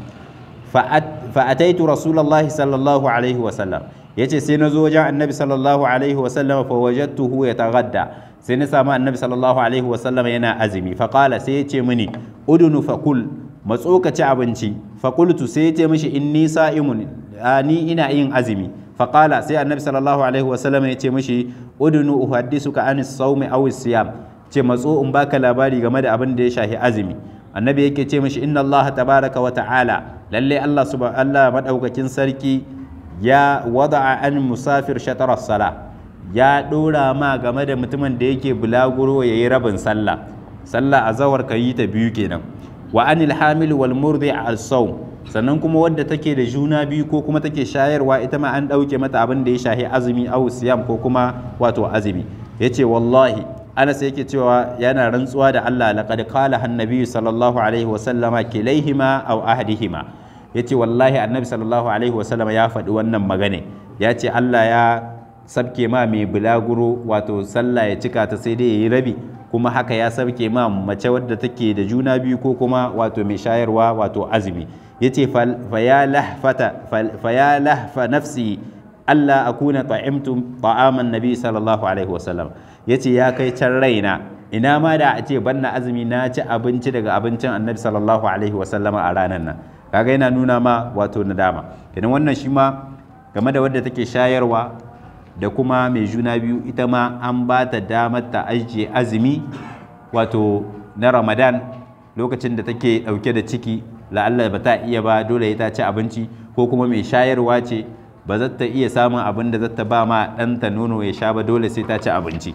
fa'ataitu rasulullahi sallallahu alaihi wasallam yace sai na zo wajen annabi sallallahu alaihi wasallam fa wajadtuhu yataghadda sai na samu annabi sallallahu alaihi wasallam yana azumi fa qala sai yace mini udunu fakul matso ka ci abinci fa qultu sai yace mishi inni sa'imun ni ina yin azumi fa qala sai annabi sallallahu alaihi wasallam yace mishi udunu uhaddisuka anis sawmi aw siyam ce matso in baka labari game da abin da ya shahi azumi annabi yake ce mishi inna Allah tabaraka wa ta'ala lalle Allah subhanahu Allah madaukakin sarki ya wada'a an musafir shatar sala ya dora ma game da mutumin da yake bulaguro yayi rabin sallah sallah azawar ka yi ta biyu kenan wa anil hamil wal murdi al sawm sannan kuma wadda take da juna biyu ko kuma take shayarwa ita ma an dauke mata abin da ya shahi azumi aw siyam ko kuma wato azumi yace wallahi Anas yake cewa yana rantsuwa da Allah laqad qala annabi sallallahu alaihi wa sallama kilaihima aw ahadihima yace wallahi annabi sallallahu alaihi wa sallama ya faɗi wannan magana ya ce Allah ya sabke ma mai bulaguro wato sallah ya cika ta sai dai yayi rabi kuma haka ya sabke ma mace wadda take da juna biyu ko kuma wato mai shayarwa wato azumi yace fa ya lahfata fa ya lahfa nafsi Allah akuna ta'imtu ta'aman nabi sallallahu alaihi wa sallam ya ce ya kai can raina ina ma da a ce banna azumi na ci abinci daga abincin annabi sallallahu alaihi wasallama a ranar nan kaga yana nuna ma wato nadama kenan wannan shi ma game da wadda take shayarwa da kuma mai juna biyu ita ma an ba ta damar ta ajiye azumi wato na ramadan lokacin da take dauke da ciki la'alla ba ta iya ba dole ta ci abinci ko kuma mai shayarwa ce ba za ta iya samun abin da za ta ba ma ɗanta nono ya sha ba dole sai ta ci abinci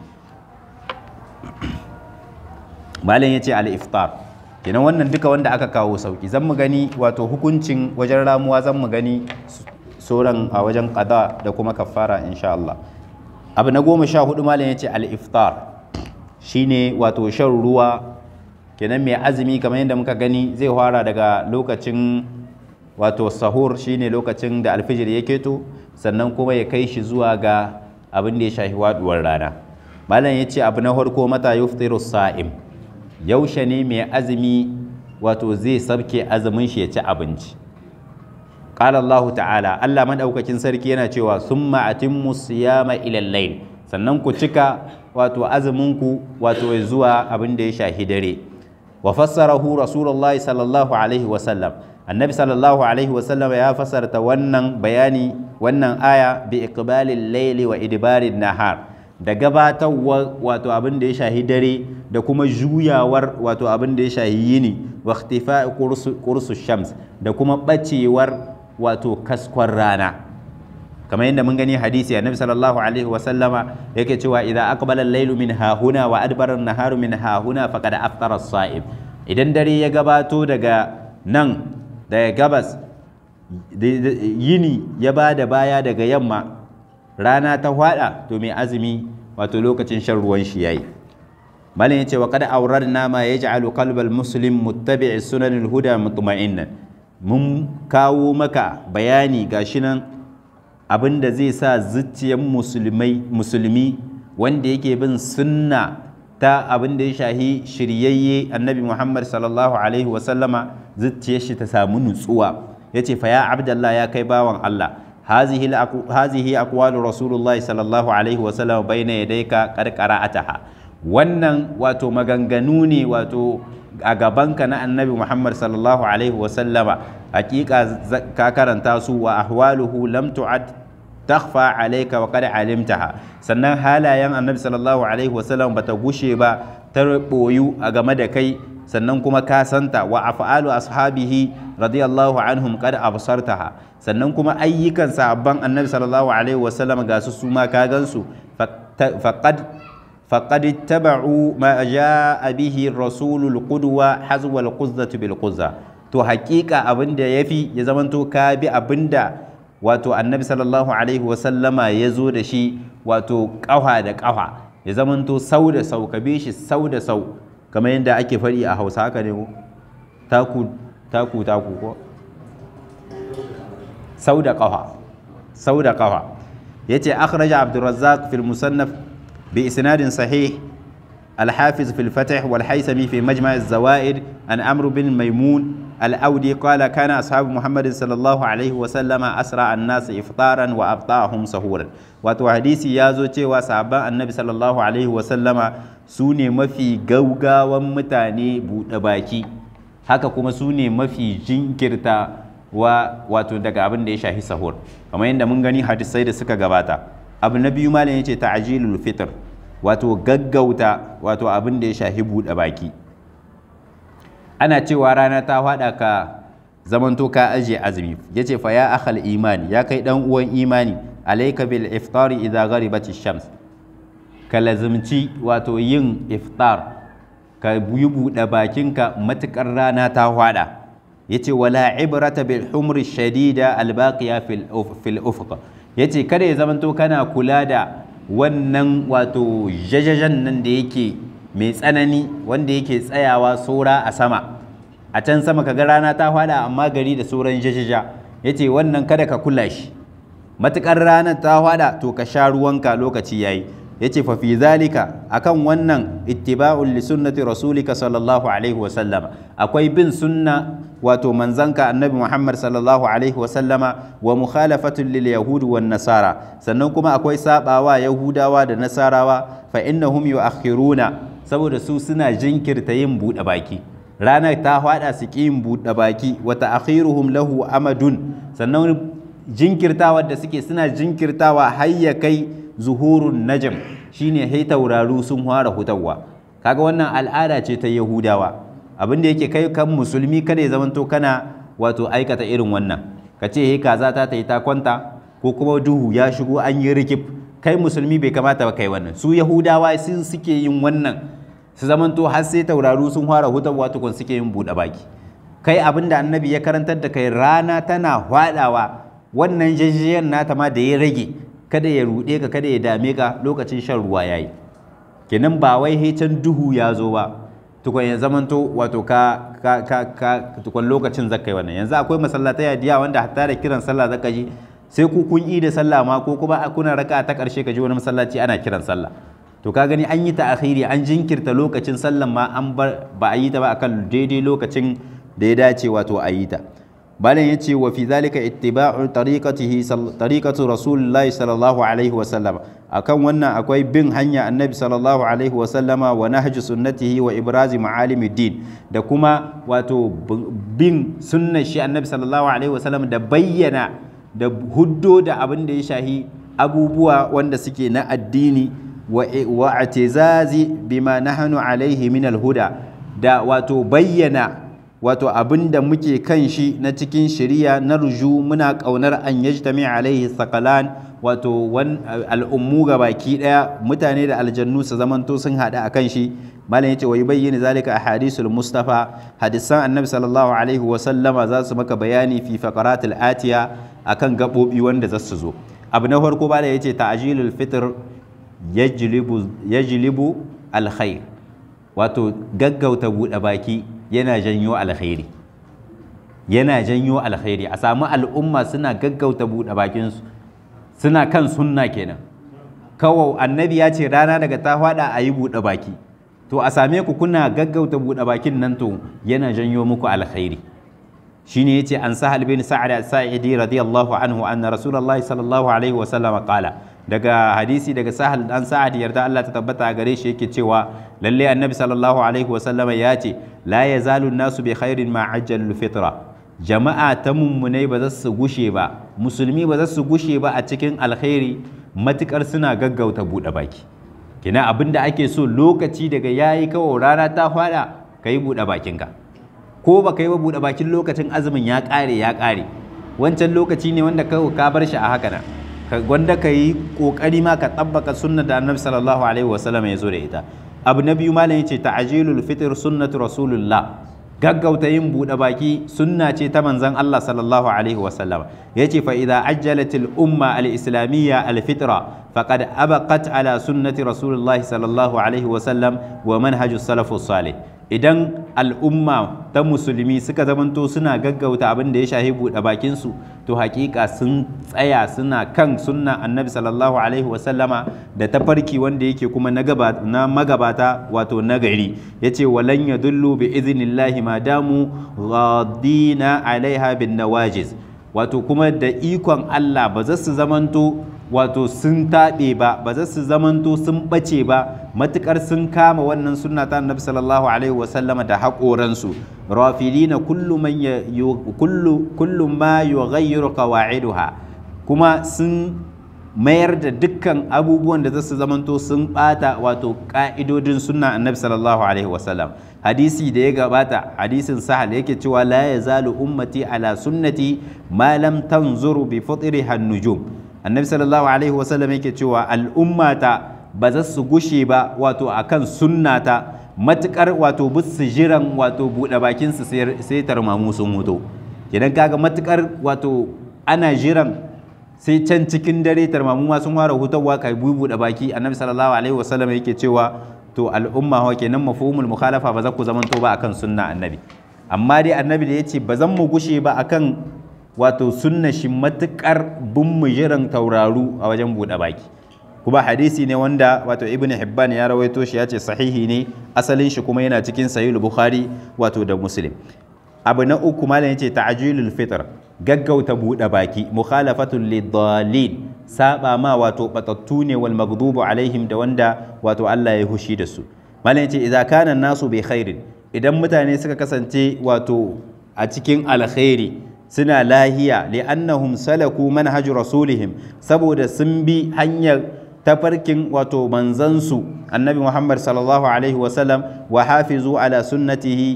malam ya ce al-iftar kenan wannan duka wanda aka kawo sauki zan mu gani wato hukuncin wajen ramuwa zan mu gani sauran a wajen qada da kuma kafara insha Allah abu na goma sha hudu malam ya ce al-iftar shine wato shan ruwa kenan mai azumi kamar yadda muka gani zai fara daga lokacin wato sahur shine lokacin da alfijir ya keto sannan kuma ya kai shi zuwa ga abin da ya shafi waduwar rana malam ya ce abu na farko mata yuftiru sa'im yaushe ne mai azumi wato zai sabke azumin shi ya ci abinci qala Allah ta'ala Allah madaukakin sarki yana cewa summa atimmu siyama ila al-layl sannan ku cika wato azumin ku wato zuwa abin da ya shahi dare wa fassarahu rasulullahi sallallahu alaihi wa sallam annabi sallallahu alaihi wa sallam ya fassarta wannan bayani wannan aya bi iqbalil layli wa idbarin nahar da gabatarwa wato abin da ya shahi dare da kuma juyawar wato abin da ya shahi yini wa ikhtifa'i qursu shams da kuma bacewar wato kaskon rana kamar yadda mun gani hadisi annabi sallallahu alaihi wa sallama yake cewa idza aqbala al-laylu min hahuna wa adbara an-naharu min hahuna faqad aftara as-sa'im idan dare ya gabato daga nan daga gabas yini ya ba da baya daga yamma rana ta hwada to mai azumi wato lokacin shan ruwan shi yayi malin yace wa qad awradna ma yaj'alu qalbal muslim muttabi'i sunanil huda mutma'innan mun kawo maka bayani gashi nan abinda zai sa zuciyar musulmai musulmi wanda yake bin sunna ta abin da ya shahi shiryayye annabi Muhammad sallallahu alaihi wa sallama zuciyar shi ta samu nutsuwa yace fa ya abdallah ya kai bawan Allah هذه هذه أقوال رسول الله صلى الله عليه وسلم بين يديك قد قرأتها wannan wato maganganu ne wato a gabanka na annabi Muhammad sallallahu alaihi wasallama hakika ka karanta su wa ahwaluhu lam tu'ad takhfa alayka wa qad alimtaha sannan halayen annabi sallallahu alaihi wasallam bata gushe ba ta boyu a game da kai sannan kuma ka santa wa af'alu ashabihi radiyallahu anhum qad absartaha sannan kuma ayyukan sahabban annabi sallallahu alaihi wasallam ga su su ma ka gansu faqad faqad ittaba'u ma jaa bihi rasulul qudwa hazwa al quzzati bil quzza to haƙiƙa abinda yafi ya zamanto ka bi abinda wato annabi sallallahu alaihi wasallama ya zo da shi wato ƙafa da ƙafa ya zamanto sau da sau ka bi shi sau da sau kamar yadda ake faɗi a hausa haka ne ko taku taku taku ko sau da ƙafa sau da ƙafa ya ce akhraja abdurrazzaq fil musannaf bi isnadin sahih الحافظ في الفتح والحيثمي في مجمع الزوائد عن عمرو بن ميمون الأودي قال كان أصحاب محمد صلى الله عليه وسلم أسرع الناس إفطارا وأبطأهم سهورا wato hadisi ya zo cewa sahabban annabi sallallahu alaihi wasallama su ne mafi gaugawan mutane buɗe baki haka kuma su ne mafi jinkirta wa wato daga abin da ya shahi sahur kamar yadda mun gani hadisai da suka gabata abu na biyu malam yace ta'jilul fitr wato gaggauta wato abin da ya shahi buɗe baki ana cewa rana ta faɗa ka zamanto ka ajiye azumi yace fa ya akhal imani ya kai dan uwan imani alayka bil iftari idza gharibat shams ka lazimci wato yin iftar ka yi buɗe bakinka matukar rana ta faɗa yace wala ibrata bil humri shadida al baqiya fil fil ufuq yace kada ya zamanto kana kula da wannan wato jajajan nan da yake mai tsanani wanda yake tsayawa sora a sama a can sama kaga rana ta fada amma gari da sauran jajaja yace wannan kada ka kula shi matukar ranar ta fada to ka sha ruwanka lokaci yayi yace fa fi zalika akan wannan ittiba'un li sunnati rasulika sallallahu alaihi wa sallama akwai bin sunna wato manzanka annabi Muhammad sallallahu alaihi wa sallama wa mukhalafatun lil yahudi wan nasara sannan kuma akwai sabawa yahudawa da nasarawa fa innahum yu'akhiruna saboda su suna jinkirta yin buɗe baki ranar ta hada su ƙi yin buɗe baki wa ta'khiruhum lahu amadun sannan jinkirtawa da suke suna jinkirtawa har ya kai zuhurun najm shine hai tauraru sun fara hutawa kaga wannan al'ada ce ta yahudawa abin da yake kai kan musulmi kada ya zamanto kana wato aikata irin wannan ka ce he kaza ta ta yi ta kwanta ko kuma duhu ya shigo an yi rikif kai musulmi bai kamata ba kai wannan su yahudawa sun suke yin wannan su zamanto har sai tauraru sun fara hutawa tukun suke yin buɗe baki kai abin da annabi ya karantar da kai rana tana hwadawa wannan jajjayen nata ma da ya rage kada ya ruɗe ka kada ya dame ka lokacin shan ruwa yayi kenan ba wai hecen duhu ya zo ba tukun ya zamanto wato ka ka ka, ka tukun lokacin zaka yi wannan yanzu akwai masallatai diya wanda hatta da kiran sallah zaka ji sai ku kun yi da sallah ma ko kuma kuna raka ta karshe ka ji wani masallaci ana kiran sallah to ka gani an yi ta akhiri an jinkirta lokacin sallan ma an bar ba a yi ta ba akan daidai lokacin da ya dace wato a yi ta balan ya ce wa fi zalika ittiba'u tariqatihi tariqatu rasulullahi sallallahu alaihi wa sallam akan wannan akwai bin hanya annabi sallallahu alaihi wa sallama wa nahju sunnatihi wa ibrazi ma'alimiddin da kuma wato bin sunnar shi annabi sallallahu alaihi wa sallam da bayyana da huddo da abin da ya shahi abubuwa wanda suke na addini wa atizazi bima nahnu alaihi min alhuda da wato bayyana wato abin da muke kan shi na cikin shari'a na ruju muna kaunar an yajtami alaihi saqalan wato al'ummu ga baki daya mutane da aljannu su zamanto sun hada akan shi malam yace wa yubayyinu zalika ahadisul mustafa hadisan annabi sallallahu alaihi wa sallama za su maka bayani fi faqaratil atiya akan gabobi wanda za su zo abu na farko bala yace ta'jilul fitr yajlibu yajlibu alkhair wato gaggauta buɗe baki yana janyo alkhairi yana janyo alkhairi a samu al'umma suna gaggauta buɗe bakinsu suna kan sunna kenan kawai annabi ya ce rana daga ta faɗa a yi buɗe baki to a same ku kuna gaggauta buɗe bakin nan to yana janyo muku alkhairi shine yace an sahal bin sa'ad as-sa'idi radiyallahu anhu anna rasulullahi sallallahu alaihi wa sallam qala daga hadisi daga sahal dan sa'ad yarda Allah ta tabbata gare shi yake cewa lalle annabi sallallahu alaihi wa sallam ya ce la yazalu nasu bi khairin ma ajjalul fitra jama'a ta mummunai ba za su gushe ba musulmi ba za su gushe ba a cikin alkhairi matukar suna gaggauta buɗe baki kina abinda ake so lokaci daga yayi kawai rana ta fada kai buɗe bakinka ko ba ka yi ba buɗe bakin lokacin azumin ya ƙare ya ƙare wancan lokaci ne wanda ka bar shi a haka nan wanda ka yi ƙoƙari ma ka tabbaka sunna da annabi sallallahu alaihi wasallam ya zo da ita abu na biyu malam yace ta'jilul fitr sunnatu rasulullah gaggauta yin buɗe baki sunna ce ta manzon Allah sallallahu alaihi wasallam yace fa idza ajjalatil umma al islamiyya al fitra faqad abaqat ala sunnati rasulullah sallallahu alaihi wasallam wa manhajus salafus salih idan al'umma ta musulmi suka zamanto suna gaggauta abin da ya shahi buɗe bakinsu to hakika sun tsaya suna kan sunna annabi sallallahu alaihi wasallama da tafarki wanda yake kuma na magabata wato nagari ya ce walan ya dullu bi izinillahi ma damu ghadina alaiha bin nawajiz wato kuma da ikon Allah ba za su zamanto wato sun taɓe ba ba za su zamanto sun ɓace ba matuƙar sun kama wannan sunna ta annabi sallallahu alaihi wasallama da haƙoransu rafidina kullu man kullu kullu ma yughayyiru qawaiduha kuma sun mayar da dukkan abubuwan da za su zamanto sun ɓata wato ƙa'idodin sunna annabi sallallahu alaihi wasallam hadisi da ya gabata hadisin sahal yake cewa la yazalu ummati ala sunnati ma lam tanzuru bi fitriha nujum annabi sallallahu alaihi wasallam yake cewa al'ummata ba za su gushe ba wato akan sunnata matukar wato bisu jiran wato buɗe bakin su sai tarmamu sun mutu idan kaga matukar wato ana jiran sai can cikin dare tarmamu ma sun fara hutawa kai buɗe baki annabi sallallahu alaihi wasallam yake cewa to al'umma wa kenan mafhumul mukhalafa ba za ku zamanto ba akan sunna annabi amma dai annabi da yace ba zan mu gushe ba akan wato sunna shi matukar bin mu jiran tauraru a wajen buɗe baki kuma hadisi ne wanda wato ibn hibban ya rawaito shi ya ce sahihi ne asalin shi kuma yana cikin sahihul bukhari wato da muslim abu na uku malam yace ta'jilul fitr gaggauta buɗe baki mukhalafatul lidallin saba ma wato batattu ne wal maghdubu alaihim da wanda wato Allah ya hushi da su malam yace idza kana nasu bi khairin idan mutane suka kasance wato a cikin alkhairi suna lahiya li'annahum salaku manhaj rasulihim saboda sun bi hanyar tafarkin wato manzansu annabi muhammad sallallahu alaihi wasallam wa hafizu ala sunnatihi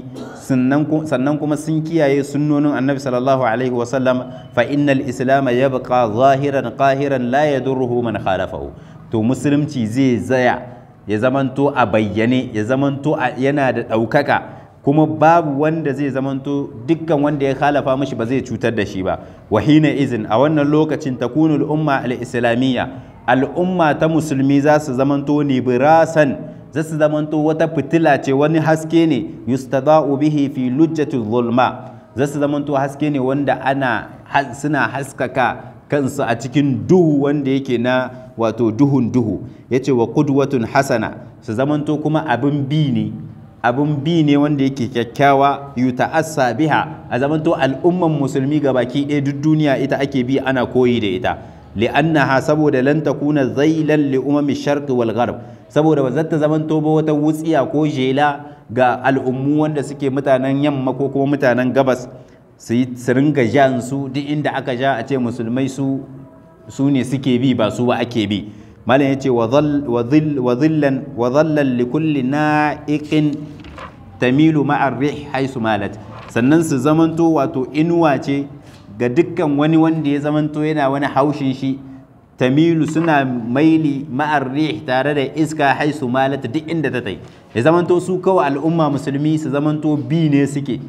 sannan kuma sun kiyaye sunnonin annabi sallallahu alaihi wasallam fa innal islam yabqa zahiran qahiran la yadurruhu man khalafahu to musulunci zai zaya ya zamanto a bayyane ya zamanto yana da ɗaukaka kuma babu wanda zai zamanto dukkan wanda ya khalafa mashi ba zai cutar da shi ba wahina izin a wannan lokacin takunul umma al-islamiyya al'umma ta musulmi za su zamanto nibirasan za su zamanto wata fitila ce wani haske ne yustada'u bihi fi lujjatul zulma za su zamanto haske ne wanda ana suna haskaka kansu a cikin duhu wanda yake na wato duhun duhu yace wa qudwatun hasana su zamanto kuma abin bi ne abin bi ne wanda yake kyakkyawa yuta'assa biha a zamanto al'umman musulmi baki ɗaya duk duniya ita ake bi ana koyi da ita li'annaha saboda lan takuna zailan li umami sharqi wal gharb saboda ba zata zamanto ba wata wutsiya ko jela ga al'ummu wanda suke mutanen yamma ko kuma mutanen gabas su ringa jan su duk inda aka ja a ce musulmai su su ne suke bi ba su ba ake bi malam yace wa dhillan wa dhallan li kulli na'iqin tamilu ma'ar rih haisu malat sannan su zamanto wato inuwa ce ga dukkan wani wanda ya zamanto yana wani haushin shi tamilu suna maili ma'ar rih tare da iska haisu malat duk inda ta tai ya zamanto su kawai al'umma musulmi su zamanto bi ne suke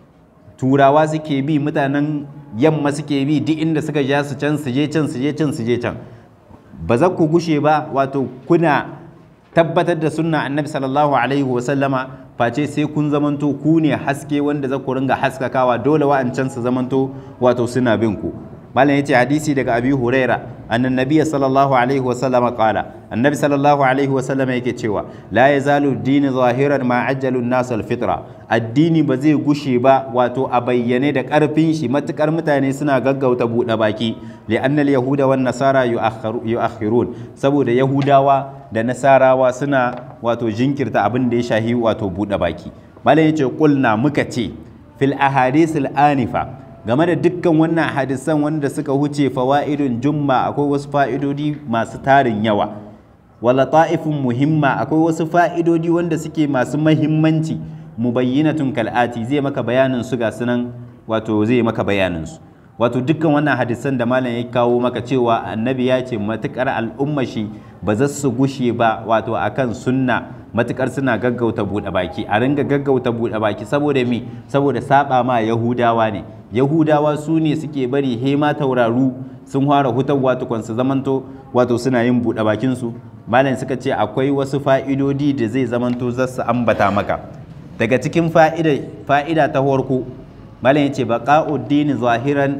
turawa suke bi mutanen yamma suke bi duk inda suka ja su can su je can su je can su je can ba za ku gushe ba wato kuna tabbatar da sunna annabi sallallahu alaihi wa sallama face sai kun zamanto ku ne haske wanda za ku ringa haskakawa dole wa'ancan su zamanto wato suna bin ku malam yace hadisi daga abi huraira annan nabiyyi sallallahu alaihi wa sallama qala annabi sallallahu alaihi wa sallama yake cewa la yazalu dini zahiran ma ajjalu an-nas al-fitra addini ba zai gushe ba wato a bayyane da karfin shi matukar mutane suna gaggauta buɗe baki li'anna al-yahuda wan nasara yu'akhirun saboda yahudawa da nasarawa suna wato jinkirta abin da ya shahi wato buɗe baki malam yace qulna muka ce fil ahadisil anifa game da dukkan wannan hadisan wanda suka huce fawa'idun jumma akwai wasu fa'idodi masu tarin yawa wala ta'ifun muhimma akwai wasu fa'idodi wanda suke masu mahimmanci mubayyinatun kal'ati zai maka bayanin su ga sunan wato zai maka bayanin su wato dukkan wannan hadisan da malam ya kawo maka cewa annabi ya ce matukar al'umma shi ba za su gushe ba wato akan sunna matukar suna gaggauta buɗe baki a ringa gaggauta buɗe baki saboda mi saboda saba ma yahudawa ne yahudawa su ne suke bari hema tauraru sun fara hutawa tukun su zamanto wato suna yin buɗe bakin su malam suka ce akwai wasu fa'idodi da zai zamanto za su ambata maka daga cikin fa'ida fa'ida ta farko malam yace baqa'uddin zahiran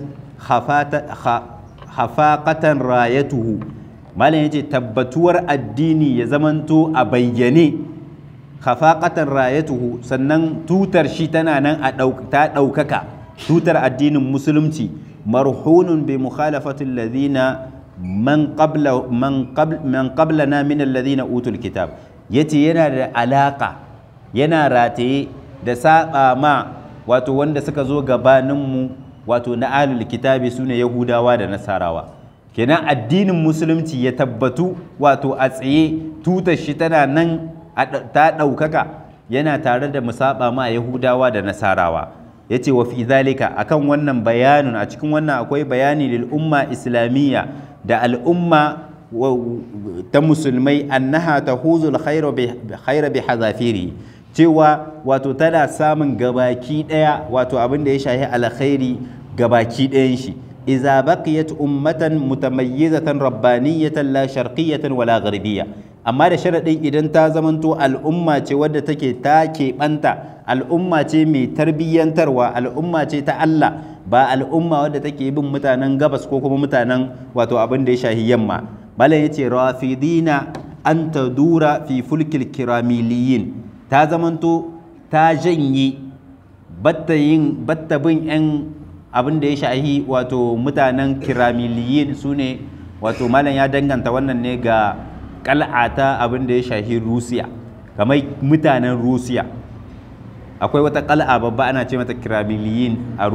khafaqatan rayatuhu malam yace tabbatuwar addini ya zamanto a bayyane khafaqatan rayatuhu sannan tutar shi tana nan a ta ɗaukaka tutar addinin musulunci marhunun bi mukhalafati alladhina man qabla man qabl man qablana min alladhina utul kitab yace yana da alaka yana rataye da saba ma wato wanda suka zo gabaninmu wato na alul kitabi sune yahudawa da nasarawa kenan addinin musulunci ya tabbatu wato a tsaye tutar shi tana nan ta ɗaukaka yana tare da musaba ma yahudawa da nasarawa ya ce wa fi zalika akan wannan bayanin a cikin wannan akwai bayani lil umma islamiyya da al'umma ta musulmai annaha tahuzul khaira bi hazafiri cewa wato tana samun gabaki daya wato abin da ya shahi alkhairi gabaki dayan shi idza baqiyat ummatan mutamayyizatan rabbaniyatan la sharqiyatan wala gharbiyya amma da sharadin idan ta zamanto al'umma ce wadda take ta keɓanta al'umma ce mai tarbiyyantarwa al'umma ce ta Allah ba al'umma wadda take bin mutanen gabas ko kuma mutanen wato abin da ya shahi yamma malam yace rafidina an tadura fi fulkil kiramiliyin ta zamanto ta janye batta yin batta bin yan abin da ya shahi wato mutanen kiramiliyin su ne wato malam ya danganta wannan ne ga kal'ata abin da ya shahi rusiya kamar mutanen rusiya akwai wata kal'a babba ana ce mata kiramiliyin a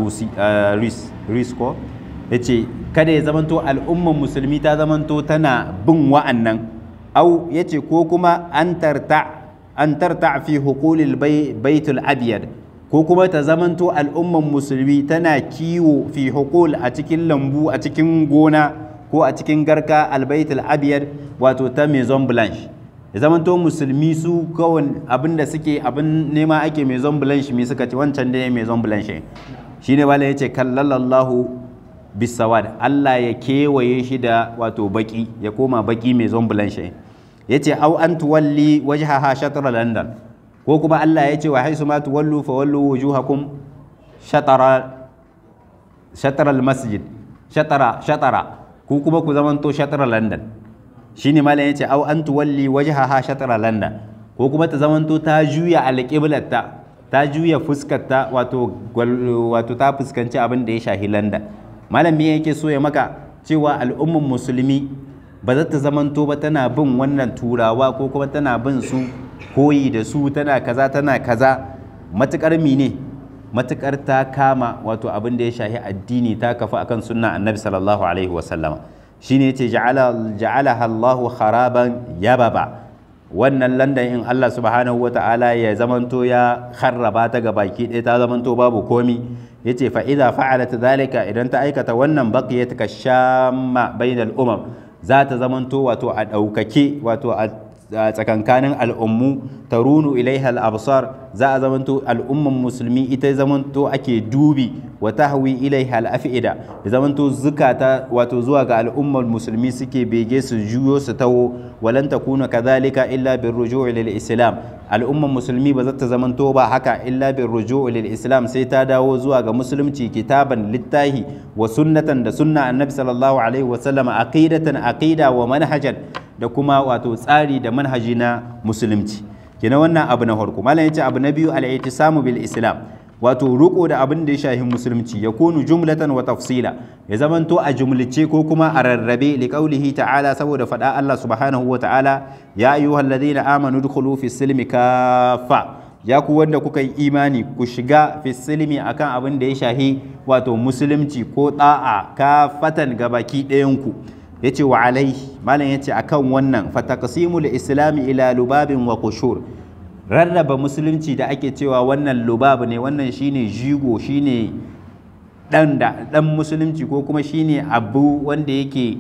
ris ko ya ce kada ya zamanto al'umman musulmi ta zamanto tana bin wa'annan au ya ce ko kuma an tarta an tarta fi hukulil baitul abiyad ko kuma ta zamanto al'umman musulmi tana kiwo fi hukul a cikin lambu a cikin gona ko a cikin garka albaitul abiyad wato ta maison blanche ya zamanto musulmi su kawai abin da suke abin nema ake maison blanche me suka ce wancan da maison blanche shi ne bala ya ce kallalallahu bisawad Allah ya kewaye shi da wato baki ya koma baki maison blanche ya ce au an tuwalli wajhaha shatr london ko kuma Allah ya ce wa haisu ma tuwallu fa wallu wujuhakum shatara shatara masjid shatara shatara ku kuma ku zamanto shatara london shine malam yace au an tuwalli wajhaha shatra landa ko kuma ta zamanto ta juya alqiblatta ta juya fuskarta wato wato ta fuskanci abin da ya shahi landa malam me yake so ya maka cewa al'umman musulmi ba za ta zamanto ba tana bin wannan turawa ko kuma tana bin su koyi da su tana kaza tana kaza matukar mine matukar ta kama wato abin da ya shahi addini ta kafa akan sunna annabi sallallahu alaihi wasallama shine yace ja'ala ja'alaha Allahu kharaban yababa wannan landan in Allah subhanahu wata'ala ya zamanto ya kharraba ta ga baki ɗaya ta zamanto babu komi yace fa idza fa'alat dhalika idan ta aikata wannan baqiyat kashamma bainal umam za ta zamanto wato a ɗaukake wato a tsakankanin al'ummu ta runu ilaiha al'absar za a zamanto al'umman musulmi ita zamanto ake dubi wa tahwi ilaiha al'afida da zamanto zukata wato zuwa ga al'ummar musulmi suke bege su juyo su taho walan takuna kadhalika illa bir ruju' lil islam al'umman musulmi ba za ta zamanto ba haka illa bir ruju' lil islam sai ta dawo zuwa ga musulunci kitaban littahi wa sunnatan da sunna annabi sallallahu alaihi wa sallam aqidatan aqida wa manhajan da kuma wato tsari da manhaji na musulunci kina wannan abu na farko malam yace abu na biyu al-i'tisamu bil islam wato ruko da abin da ya shahi musulunci ya kunu jumlatan wa tafsila ya zamanto a jumlice ko kuma a rarrabe li qaulihi ta'ala saboda fada Allah subhanahu wa ta'ala ya ayyuhal ladina amanu dukhulu fi silmi kafa ya ku wanda kuka yi imani ku shiga fi silmi akan abin da ya shahi wato musulunci ko da'a kafatan gabaki ɗayan ku yace wa alaihi malam yace akan wannan fataqsimul islami ila lubabin wa qushur rarraba musulunci da ake cewa wannan lubab ne wannan shine jigo shine dan da dan musulunci ko kuma shine abu wanda yake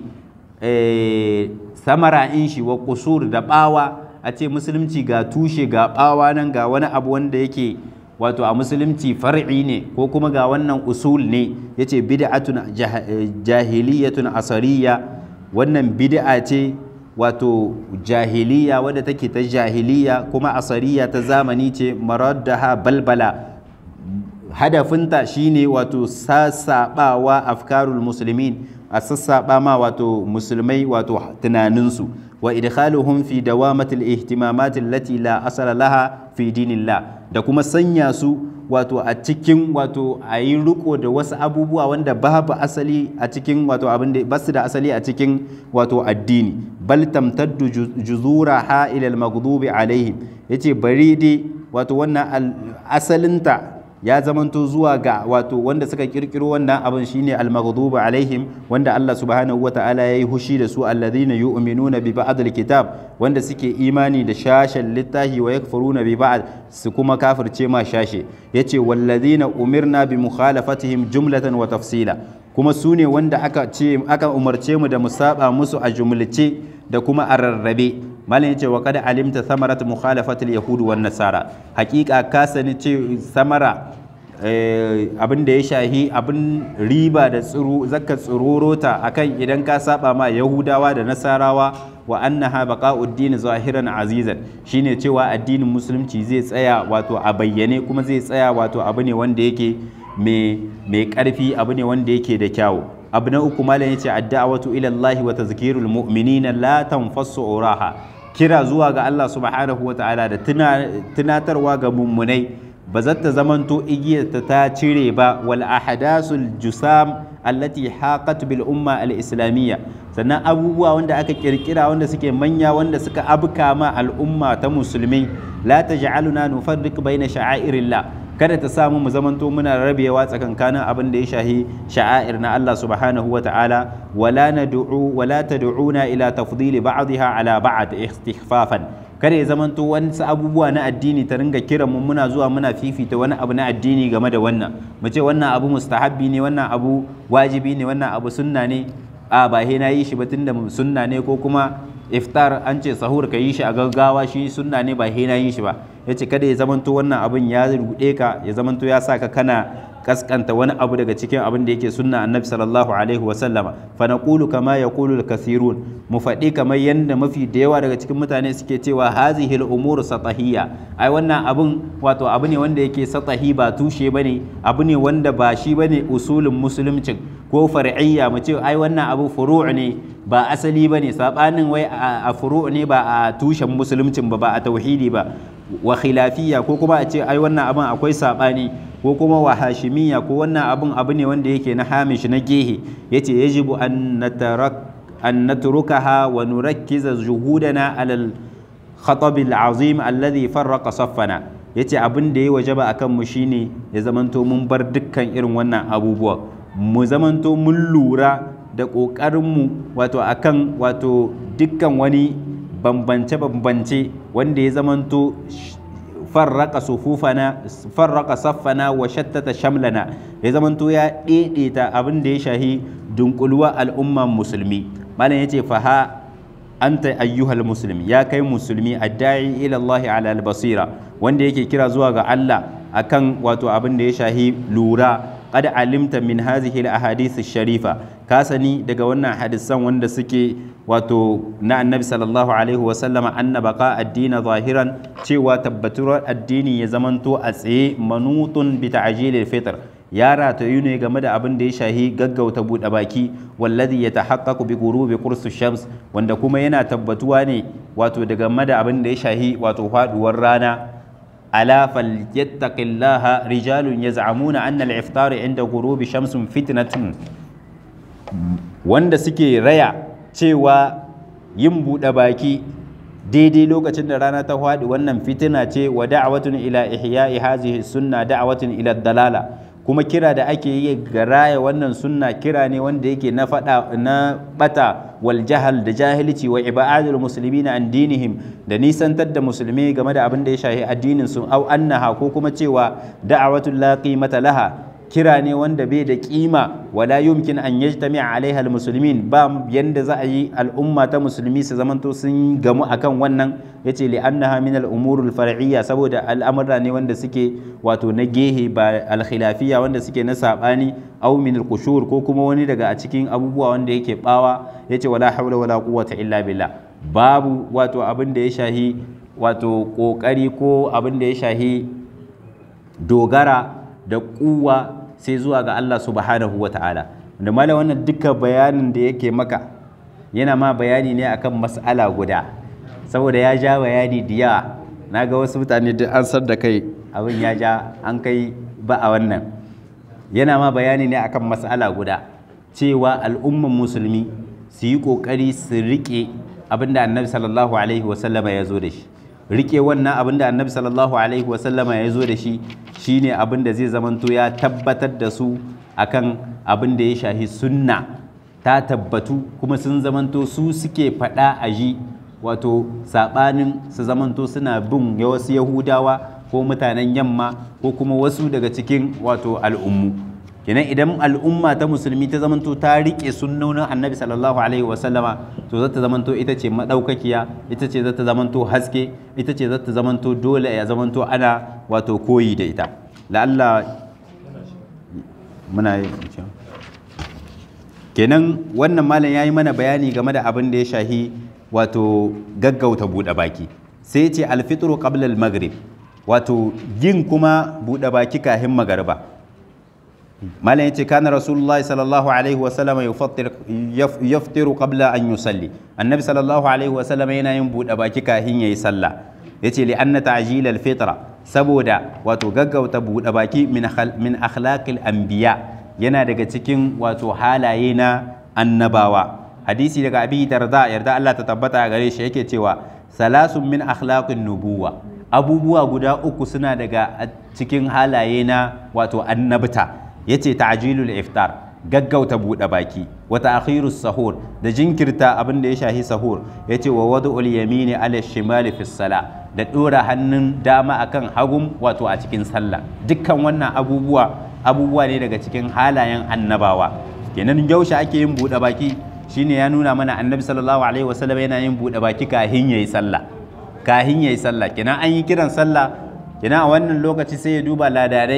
samara in shi wa qusur da bawa a ce musulunci ga tushe ga bawa nan ga wani abu wanda yake wato a musulunci far'i ne ko kuma ga wannan usul ne yace bid'atun jahiliyatun asariya wannan bid'a ce wato jahiliya wadda take ta jahiliya kuma asariya ta zamani ce maraddaha balbala hadafinta shine wato sassaɓawa afkarul musulmin a sassaɓa ma wato musulmai wato tunaninsu wa idkhaluhum fi dawamatil ihtimamat allati la asala laha fi dinillah da kuma sanya su wato a cikin wato a yi riko da wasu abubuwa wanda babu asali a cikin wato abin da basu da asali a cikin wato addini bal tamtaddu juzura ha ila al-maghdubi alaihim yace bari dai wato wannan asalinta ya zamanto zuwa ga wato wanda suka kirkiro wannan abin shine al-maghdubi alaihim wanda Allah subhanahu wata'ala yayi hushi da su alladhina yu'minuna bi ba'd al-kitab wanda suke imani da shashen littahi wa yakfuruna bi ba'd su kuma kafirce ma shashe yace walladhina umirna bi mukhalafatihim jumlatan wa tafsila kuma su ne wanda aka ce aka umarce mu da mu saba musu a jumlace da kuma a rarrabe malam yace wa qad alimta thamarat mukhalafatil yahud wan nasara hakika ka sani ce samara abin da ya shahi abin riba da tsiro zakka tsurorota akan idan ka saba ma yahudawa da nasarawa wa annaha baqa'uddin zahiran azizan shine cewa addinin musulunci zai tsaya wato a bayyane kuma zai tsaya wato abu ne wanda yake mai karfi abu ne wanda yake da kyawu abu na uku malam yace addu'atu ila Allah wa tazkirul mu'minina la tanfassu uraha kira zuwa ga Allah subhanahu wa ta'ala da tunatarwa ga mummunai ba za ta zamanto igiyarta ta cire ba wal ahadasul jusam allati haqat bil umma al islamiyya sannan abubuwa wanda aka kirkira wanda suke manya wanda suka abka ma al'umma ta musulmi la taj'aluna nufarriq baina sha'airillah kada ta samu mu zamanto muna rabewa tsakankanin abin da ya shahi sha'air na Allah subhanahu wa ta'ala wala nad'u wala tad'una ila tafdili ba'dha ala ba'd istighfafan kada ya zamanto wasu abubuwa na addini ta ringa kiran mu muna zuwa muna fifita wani abu na addini game da wannan mu ce wannan abu mustahabbi ne wannan abu wajibi ne wannan abu sunna ne a ba he na yi shi ba tunda sunna ne ko kuma iftar an ce sahur ka yi shi a gaggawa shi sunna ne ba he na yi shi ba ya ce kada ya zamanto wannan abin ya ruɗe ka ya zamanto ya sa ka kana kaskanta wani abu daga cikin abin da yake sunna annabi sallallahu alaihi wa sallama fa naqulu kama yaqulu al-kathirun mu faɗi kamar yanda mafi da yawa daga cikin mutane suke cewa hazihi al-umur satahiyya ai wannan abun wato abu ne wanda yake satahi ba tushe bane abu ne wanda ba shi bane usulin musulumcin ko far'iyya mu ce ai wannan abu furu' ne ba asali bane sabanin wai a furu' ne ba a tushen musulumcin ba ba a tauhidi ba wa khilafiyya ko kuma a ce ai wannan abin akwai sabani ko kuma wa hashimiyya ko wannan abin abu ne wanda yake na hamish na gehe yace yajibu an natarak an natrukaha wa nurakkiza juhudana ala al-khatab al-azim alladhi farraqa saffana yace abin da ya wajaba akan mu shine ya zamanto mun bar dukkan irin wannan abubuwa mu zamanto mun lura da kokarin mu wato akan wato dukkan wani bambance-bambance wanda ya zamanto farraka sufufana farraka saffana wa shattata shamlana ya zamanto ya daidaita abin da ya shahi dunkuluwa al'umman musulmi malam yace fa ha anta ayyuhal muslim ya kai musulmi adda'i ila Allah ala al-basira wanda yake kira zuwa ga Allah akan wato abin da ya shahi lura qad alimta min hadhihi al-ahadith sharifa ka sani daga wannan hadisan wanda suke wato na annabi sallallahu alaihi wa sallama anna baqa addini zahiran cewa tabbatuwar addini ya zamanto a tsaye manutun bi ta'jilil fitr ya ratayu ne game da abin da ya shahi gaggauta buɗe baki wallazi ya tahaqqaqu bi ghurubi qursu shams wanda kuma yana tabbatuwa ne wato daga game da abin da ya shahi wato faduwar rana ala falyattaqillaha rijalun yaz'amuna anna al-iftar inda ghurubi shamsun fitnatun wanda suke raya cewa yin buɗe baki daidai lokacin da rana ta faɗi wannan fitina ce wa da'awatun ila ihya'i hazihi sunna da'awatun ila dalala kuma kira da ake yi ga raya wannan sunna kira ne wanda yake na fada na bata wal jahal da jahilci wa ibadul muslimina an dinihim da nisantar da musulmi game da abin da ya shahi addinin su au annaha ko kuma cewa da'awatul la qimata laha kira ne wanda bai da kima wala yumkin an yajtami'a alaiha almuslimin ba yanda za a yi al'umma ta musulmi su zamanto sun gamu akan wannan yace li annaha min al-umurul far'iyya saboda al'amura ne wanda suke wato na gehe ba al-khilafiyya wanda suke na sabani aw min al-qushur ko kuma wani daga a cikin abubuwa wanda yake bawa yace wala hawla wala quwwata illa billah babu wato abin da ya shahi wato kokari ko abin da ya shahi dogara da kuwa sai zuwa ga Allah subhanahu wa ta'ala da malam wannan duka bayanin da yake maka yana ma bayani ne akan mas'ala guda saboda ya ja bayani da yawa na ga wasu mutane duk an sar da kai abin ya ja an kai ba a wannan yana ma bayani ne akan mas'ala guda cewa al'umman musulmi su yi ƙoƙari su riƙe abin da annabi sallallahu alaihi wasallama ya zo da shi rike wannan abin da annabi sallallahu alaihi wasallama ya zo da shi shine abin da zai zamanto ya tabbatar da su akan abin da ya shahi sunna ta tabbatu kuma sun zamanto su suke faɗa a ji wato saɓanin su zamanto suna bin wasu yahudawa ko mutanen yamma ko kuma wasu daga cikin wato al'ummu kenan idan al'umma ta musulmi ta zamanto ta riƙe sunnonin annabi sallallahu alaihi wasallama to za ta zamanto ita ce maɗaukakiya ita ce za ta zamanto haske ita ce za ta zamanto dole ya zamanto ana wato koyi da ita la'alla muna yi kenan wannan malam ya yi mana bayani game da abin da ya shahi wato gaggauta buɗe baki sai ce alfitru qabla al-maghrib wato yin kuma buɗe baki kahin magariba malam yace kana rasulullahi sallallahu alaihi wasallam yaftiru qabla an yusalli annabi sallallahu alaihi wasallam yana yin buɗe baki kahin yayi sallah yace li anna ta'jil al-fitra saboda wato gaggauta buɗe baki min min akhlaqil anbiya yana daga cikin wato halaye na annabawa hadisi daga abi darda yarda Allah ta tabbata a gare shi yake cewa salasun min akhlaqin nubuwa abubuwa guda uku suna daga cikin halaye na wato annabta yace ta'jilul iftar gaggauta buɗe baki wa ta'khirus sahur da jinkirta abin da ya shahi sahur yace wa wad'ul yamini ala shimali fi sala da dora hannun dama akan hagun wato a cikin sallah dukkan wannan abubuwa abubuwa ne daga cikin halayen annabawa kenan yaushe ake yin buɗe baki shine ya nuna mana annabi sallallahu alaihi wasallam yana yin buɗe baki kahin yayi sallah kahin yayi sallah kenan an yi kiran sallah kenan a wannan lokaci sai ya duba ladarai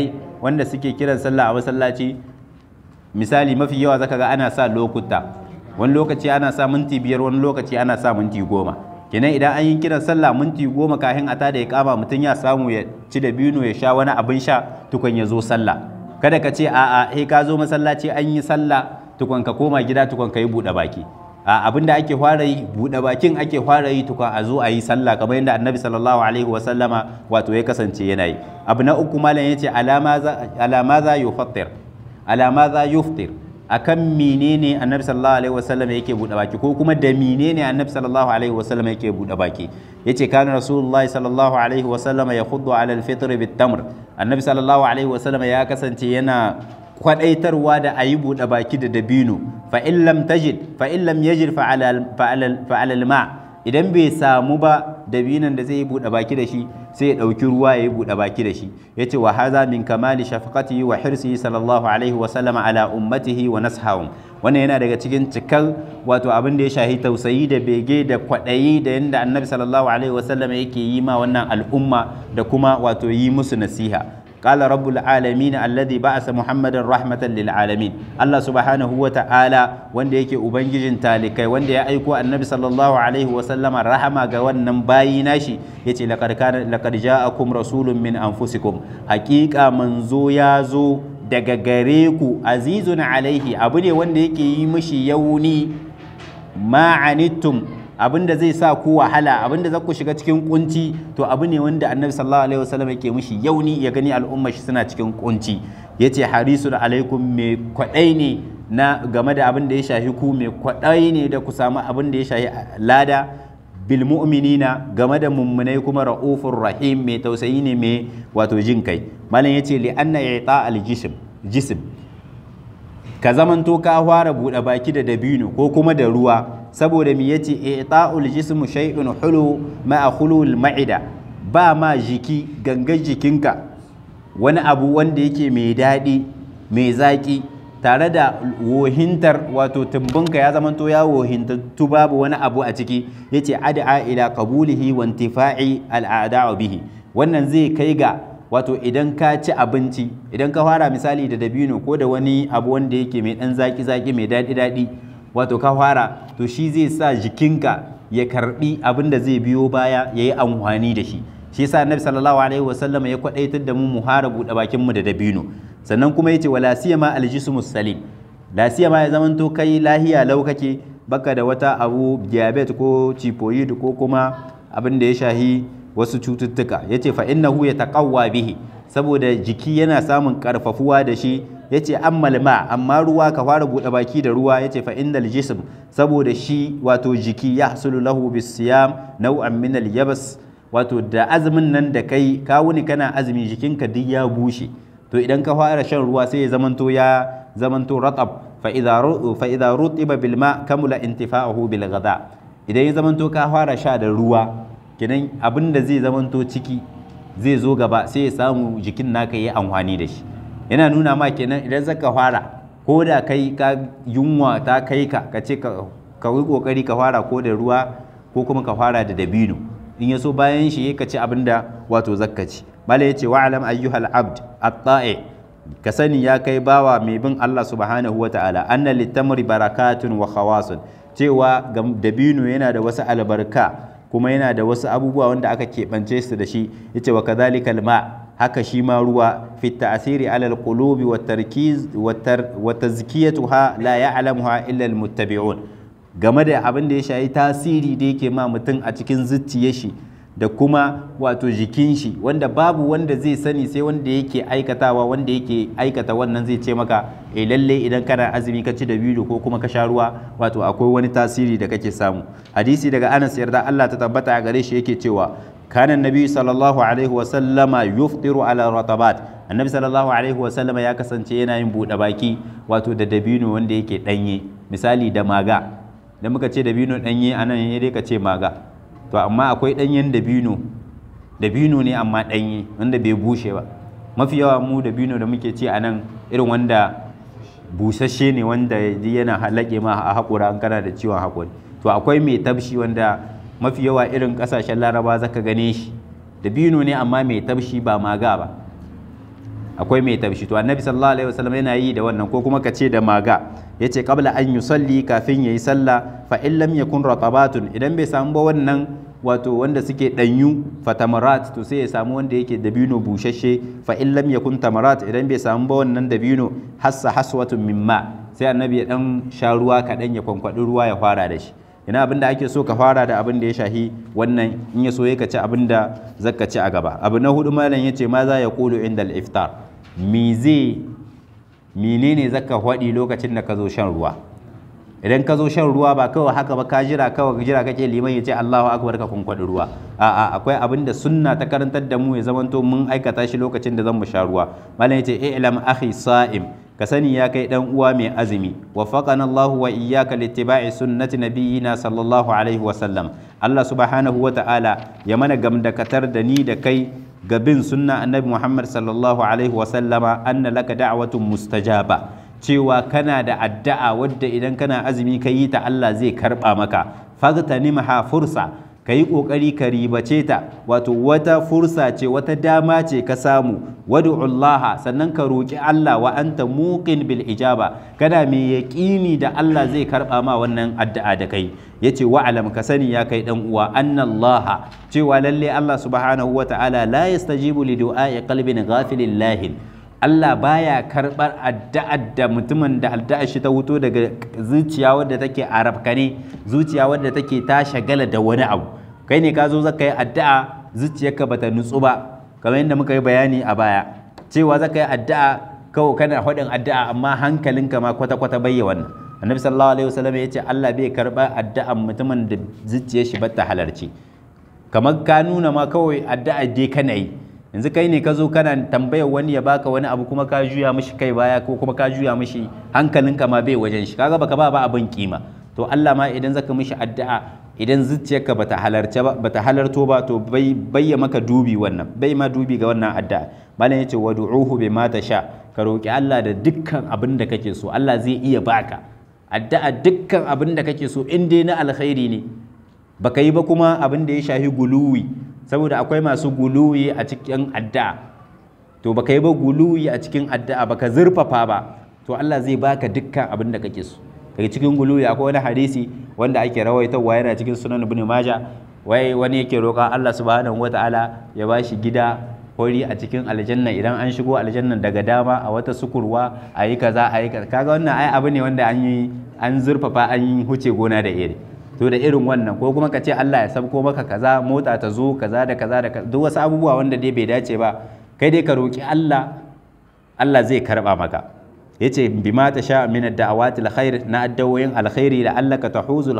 wanda suke kiran sallah a masallaci misali mafi yawa zaka ga ana sa lokuta wani lokaci ana sa minti biyar wani lokaci ana sa minti goma kenan idan an yi kiran sallah minti goma kafin a tada ya kama mutum ya samu ya ci da bino ya sha wani abin sha tukun ya zo sallah kada ka ce a'a he ka zo masallaci an yi sallah tukun ka koma gida tukun ka yi buɗe baki a abin da ake fara yi buɗe bakin ake fara yi tukun a zo a yi sallah kamar yadda annabi sallallahu alaihi wa sallama wato ya kasance yana yi abu na uku malam yace alama za yufattir alama za yuftir akan menene annabi sallallahu alaihi wasallam yake bude baki ko kuma da menene annabi sallallahu alaihi wasallam yake bude baki yace kana rasulullahi sallallahu alaihi wasallam yakhuddu ala alfitr bitamr annabi sallallahu alaihi wasallam ya kasance yana kwadaitarwa da ayi bude baki da dabino fa in lam tajid fa in lam yajid fa ala fa ala alma idan bai samu ba dabinan da zai yi buɗe baki da shi sai ya ɗauki ruwa ya yi buɗe baki da shi ya ce wa haza min kamali shafaqatihi wa hirsihi sallallahu alaihi wa sallama ala ummatihi wa nashahum wannan yana daga cikin cikar wato abin da ya shahi tausayi da bege da kwaɗayi da yadda annabi sallallahu alaihi wa sallama yake yi ma wannan al'umma da kuma wato yi musu nasiha قال رب العالمين الذي بعث محمدا رحمة للعالمين الله سبحانه وتعالى wanda yake ubangijin talikai wanda ya aiko annabi sallallahu alaihi wa sallama rahama ga wannan bayi nashi yace laqad kana laqad ja'akum rasulun min anfusikum haqiqa manzo ya zo daga gare ku azizun alaihi abu ne wanda yake yi mishi yauni ma'anittum abinda zai sa ku wahala abinda za ku shiga cikin kunci to abu ne wanda annabi sallallahu alaihi wasallam yake mishi yauni ya gani al'umma shi suna cikin kunci yace harisun alaikum mai kwadai ne na game da abin da ya shahi ku mai kwadai ne da ku samu abin da ya shahi lada bil mu'minina game da mummunai kuma ra'ufur rahim mai tausayi ne mai wato jin kai malam yace li anna i'ta al jism jism ka zamanto ka fara buɗe baki da dabino ko kuma da ruwa saboda mi yace i'ta'ul jismu shay'un hulu ma'a khulul ma'ida ba ma jiki gangan jikinka wani abu wanda yake mai daɗi mai zaƙi tare da wohintar wato tumbinka ya zamanto ya wohintattu babu wani abu a ciki yace ad'a ila qabulihi wa intifa'i al'ada'u bihi wannan zai kai ga wato idan ka ci abinci idan ka fara misali da dabino ko da wani abu wanda yake mai dan zaki zaki mai daɗi daɗi wato ka fara to shi zai sa jikinka ya karbi abin da zai biyo baya ya yi amfani da shi shi yasa annabi sallallahu alaihi wasallam ya kwadaitar da mu mu fara buɗe bakin mu da dabino sannan kuma yace wala siyama aljismus salim la siyama ya zamanto kai lahiya lau kake baka da wata abu diabetes ko typhoid ko kuma abin da ya shahi wasu cututtuka ya ce fa'innahu ya taƙawa bihi saboda jiki yana samun ƙarfafuwa da shi ya ce ammal ma amma ruwa ka fara buɗe baki da ruwa ya ce fa'innal jism saboda shi wato jiki ya hasulu lahu bisiyam nau'an min yabas wato da azumin nan da kai ka wuni kana azumi jikinka duk ya bushe to idan ka fara shan ruwa sai ya zamanto ya zamanto ratab fa idza rutiba bil ma kamula intifa'uhu bil ghada idan ya zamanto ka fara sha da ruwa kenan abin da zai zamanto ciki zai zo gaba sai ya samu jikin naka yi amfani da shi yana nuna ma kenan idan zaka fara ko da kai ka yunwa ta kai ka ka ce ka yi kokari ka fara ko da ruwa ko kuma ka fara da dabino in ya so bayan shi ka ci abin da wato zakka ci bala ya ce wa alam ayyuhal abd at-ta'i ka sani ya kai bawa mai bin Allah subhanahu wa ta'ala anna litamri barakatun wa khawasun cewa dabino yana da wasu albarka kuma yana da wasu abubuwa wanda aka keɓance su da shi yace wa kadhalika alma haka shi ma ruwa fi ta'siri ala alqulubi wa tarkiz wa tazkiyatuha la ya'lamuha illa almuttabi'un game da abin da ya shayi tasiri da yake ma mutum a cikin zuciyar shi da kuma wato jikin shi wanda babu wanda zai sani sai wanda yake aikatawa wanda yake aikata wannan zai ce maka eh lalle idan kana azumi ka ci da biyu ko kuma ka sha ruwa wato akwai wani tasiri da kake samu hadisi daga Anas yarda Allah ta tabbata a gare shi yake cewa kana nabi sallallahu alaihi wa sallama yuftiru ala ratabat annabi sallallahu alaihi wa sallama ya kasance yana yin buɗe baki wato da dabino wanda yake danye misali da maga da muka ce dabino danye anan ne dai ka ce maga to amma akwai ɗanyen dabino dabino ne amma ɗanye wanda bai bushe ba mafi yawa mu dabino da muke ci a nan irin wanda busasshe ne wanda yana halake ma a haƙura an kana da ciwon haƙuri to akwai mai tabshi wanda mafi yawa irin ƙasashen laraba zaka gane shi dabino ne amma mai tabshi ba maga ba akwai mai tabshi to annabi sallallahu alaihi wasallam yana yi da wannan ko kuma ka ce da maga yace qabla an yusalli kafin yayi sallah fa in lam yakun ratabatun idan bai samu ba wannan wato wanda suke danyu fatamarat to sai ya samu wanda yake dabino bushashe fa in lam yakun tamarat idan bai samu ba wannan dabino hassa haswatun mimma sai annabi ya dan sha ruwa kaɗan ya kwankwadi ruwa ya fara da shi ina abin da ake so ka fara da abin da ya shahi wannan in ya so ya ci abin da zaka ci a gaba abu na hudu malam ya ce ma za ya kulu inda iftar me zai menene zaka faɗi lokacin da ka zo shan ruwa idan ka zo shan ruwa ba kawai haka ba ka jira kawai jira kake liman ya ce Allahu akbar ka kunkwadi ruwa a'a akwai abin da sunna ta karantar da mu ya zamanto mun aikata shi lokacin da zan mu sha ruwa malam ya ce i'lam akhi sa'im ka sani ya kai dan uwa mai azumi waffaqana Allahu wa iyyaka littiba'i sunnati nabiyyina sallallahu alaihi wa sallam Allah subhanahu wa ta'ala ya mana gamdakatar da ni da kai ga bin sunna annabi Muhammad sallallahu alaihi wa sallama anna laka da'watun mustajaba cewa kana da addu'a wadda idan kana azumi ka yi ta Allah zai karba maka fagtanimha fursa ka yi ƙoƙari ka ribace ta wato wata fursa ce wata dama ce ka samu wadu'ullaha sannan ka roƙi Allah wa anta muqin bil ijaba kana mai yaƙini da Allah zai karɓa ma wannan addu'a da kai yace wa alam ka sani ya kai dan uwa annallaha cewa lalle Allah subhanahu wa ta'ala la yastajibu li du'a'i qalbin ghafilin lahin Allah baya karɓar addu'ar da mutumin da addu'ar shi ta wuto daga zuciya wadda take arabkane zuciya wadda take ta shagala da wani abu kai ne ka zo zaka yi addu'a zuciyarka bata nutsu ba kamar yadda muka yi bayani a baya cewa zaka yi addu'a kawai kana faɗin addu'a amma hankalinka ma kwata-kwata bayya wannan annabi sallallahu alaihi wasallam ya ce Allah bai karɓar addu'ar mutumin da zuciyar shi bata halarci kamar ka nuna ma kawai addu'a dai kana yi yanzu kai ne ka zo kana tambayar wani ya baka wani abu kuma ka juya mishi kai baya ko kuma ka juya mishi hankalinka ma bai wajen shi kaga baka ba ba abin kima to Allah ma idan zaka mishi addu'a idan zuciyarka bata halarce ba bata halarto ba to bai bayya maka dubi wannan bai ma dubi ga wannan addu'a malam yace wad'uhu bima tasha ka roki Allah da dukkan abin da kake so Allah zai iya baka addu'a dukkan abin da kake so in dai na alkhairi ne baka yi ba kuma abin da ya shahi guluwi saboda akwai masu guluwi a cikin addu'a to baka yi ba guluwi a cikin addu'a baka zurfafa ba to Allah zai baka dukkan abin da kake so daga cikin guluwi akwai wani hadisi wanda ake rawaitawa yana cikin sunan ibn majah wai wani yake roƙa Allah subhanahu wataala ya bashi gida hori a cikin aljanna idan an shigo aljannan daga dama a wata sukurwa a yi kaza a yi kaza kaga wannan ai abu ne wanda an yi an zurfafa an yi huce gona da iri to da irin wannan ko kuma ka ce Allah ya sabko maka kaza mota ta zo kaza da kaza da duk wasu abubuwa wanda dai bai dace ba kai dai ka roki Allah Allah zai karba maka yace bima ta sha min ad-da'awati al-khair na addawoyin alkhairi la allaka tahuzul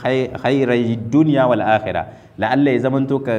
khairai dunya wal akhirah la Allah ya zamanto ka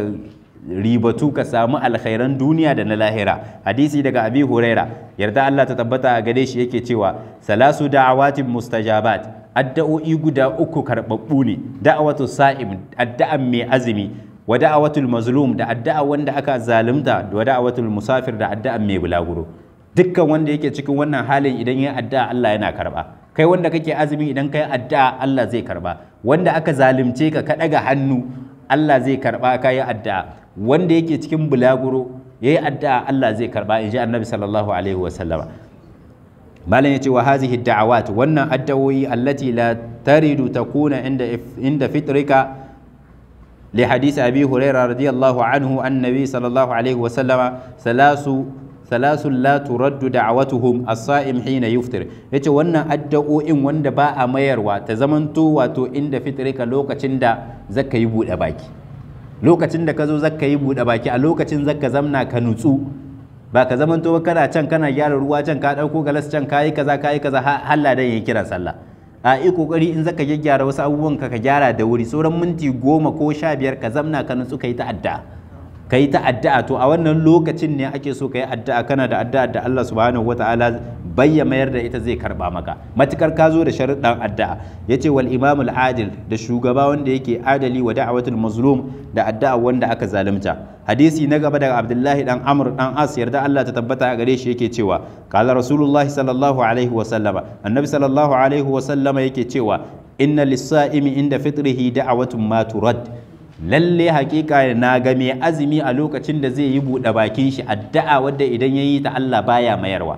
ribatu ka samu alkhairan duniya da na lahira hadisi daga abi huraira yarda Allah ta tabbata a gare shi yake cewa salasu da'awatin mustajabat addu'o'i guda uku karɓaɓɓu ne da'awatu sa'im addu'an mai azumi wa da'awatul mazlum da addu'a wanda aka zalunta da da'awatul musafir da addu'an mai bulaguro dukkan wanda yake cikin wannan halin idan ya addu'a Allah yana karɓa kai wanda kake azumi idan kai addu'a Allah zai karɓa wanda aka zalunce ka ka ɗaga hannu Allah zai karɓa ka yi addu'a wanda yake cikin bulaguro yayi addu'a Allah zai karɓa in ji annabi sallallahu alaihi wa sallama malam ya ce wa hazihi da'awat wannan addawoyi allati la taridu takuna inda inda fitrika li hadisi abi huraira radiyallahu anhu annabi sallallahu alaihi wa sallama salasu salasu la turaddu da'awatuhum as-sa'im hina yuftir yace wannan addu'o'in wanda ba a mayarwa ta zamanto wato inda fitrika lokacin da zaka yi bude baki lokacin da ka zo zaka yi bude baki a lokacin zaka zamna ka nutsu ba ka zaman to kana can kana gyara ruwa can ka dauko galas can kayi kaza kayi kaza halla dan yayi kiran sallah a yi kokari in zaka gyaggyara wasu abubuwan ka ka gyara da wuri sauran minti goma ko sha biyar ka zamna ka nutsu ka yi ta addu'a ka yi ta addu'a to a wannan lokacin ne ake so ka yi addu'a kana da addu'a da Allah subhanahu wataala bayya mayar da ita zai karba maka matukar ka zo da sharuɗan addu'a yace wal imamul adil da shugaba wanda yake adali wa da'watul mazlum da addu'a wanda aka zalunta hadisi na gaba daga abdullahi dan amr dan as yarda Allah ta tabbata a gare shi yake cewa qala rasulullahi sallallahu alaihi wa sallama annabi sallallahu alaihi wa sallama yake cewa inna lis-sa'imi inda fitrihi da'watun ma turad lalle hakika na ga mai azumi a lokacin da zai yi buɗe bakin shi addu'a wadda idan ya yi ta Allah baya mayarwa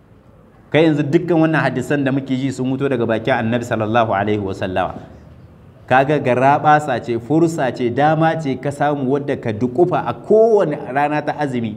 kai yanzu dukkan wannan hadisan da muke ji sun mutu daga bakin annabi sallallahu alaihi wasallama kaga garaɓasa ce fursa ce dama ce ka samu wadda ka dukufa a kowane rana ta azumi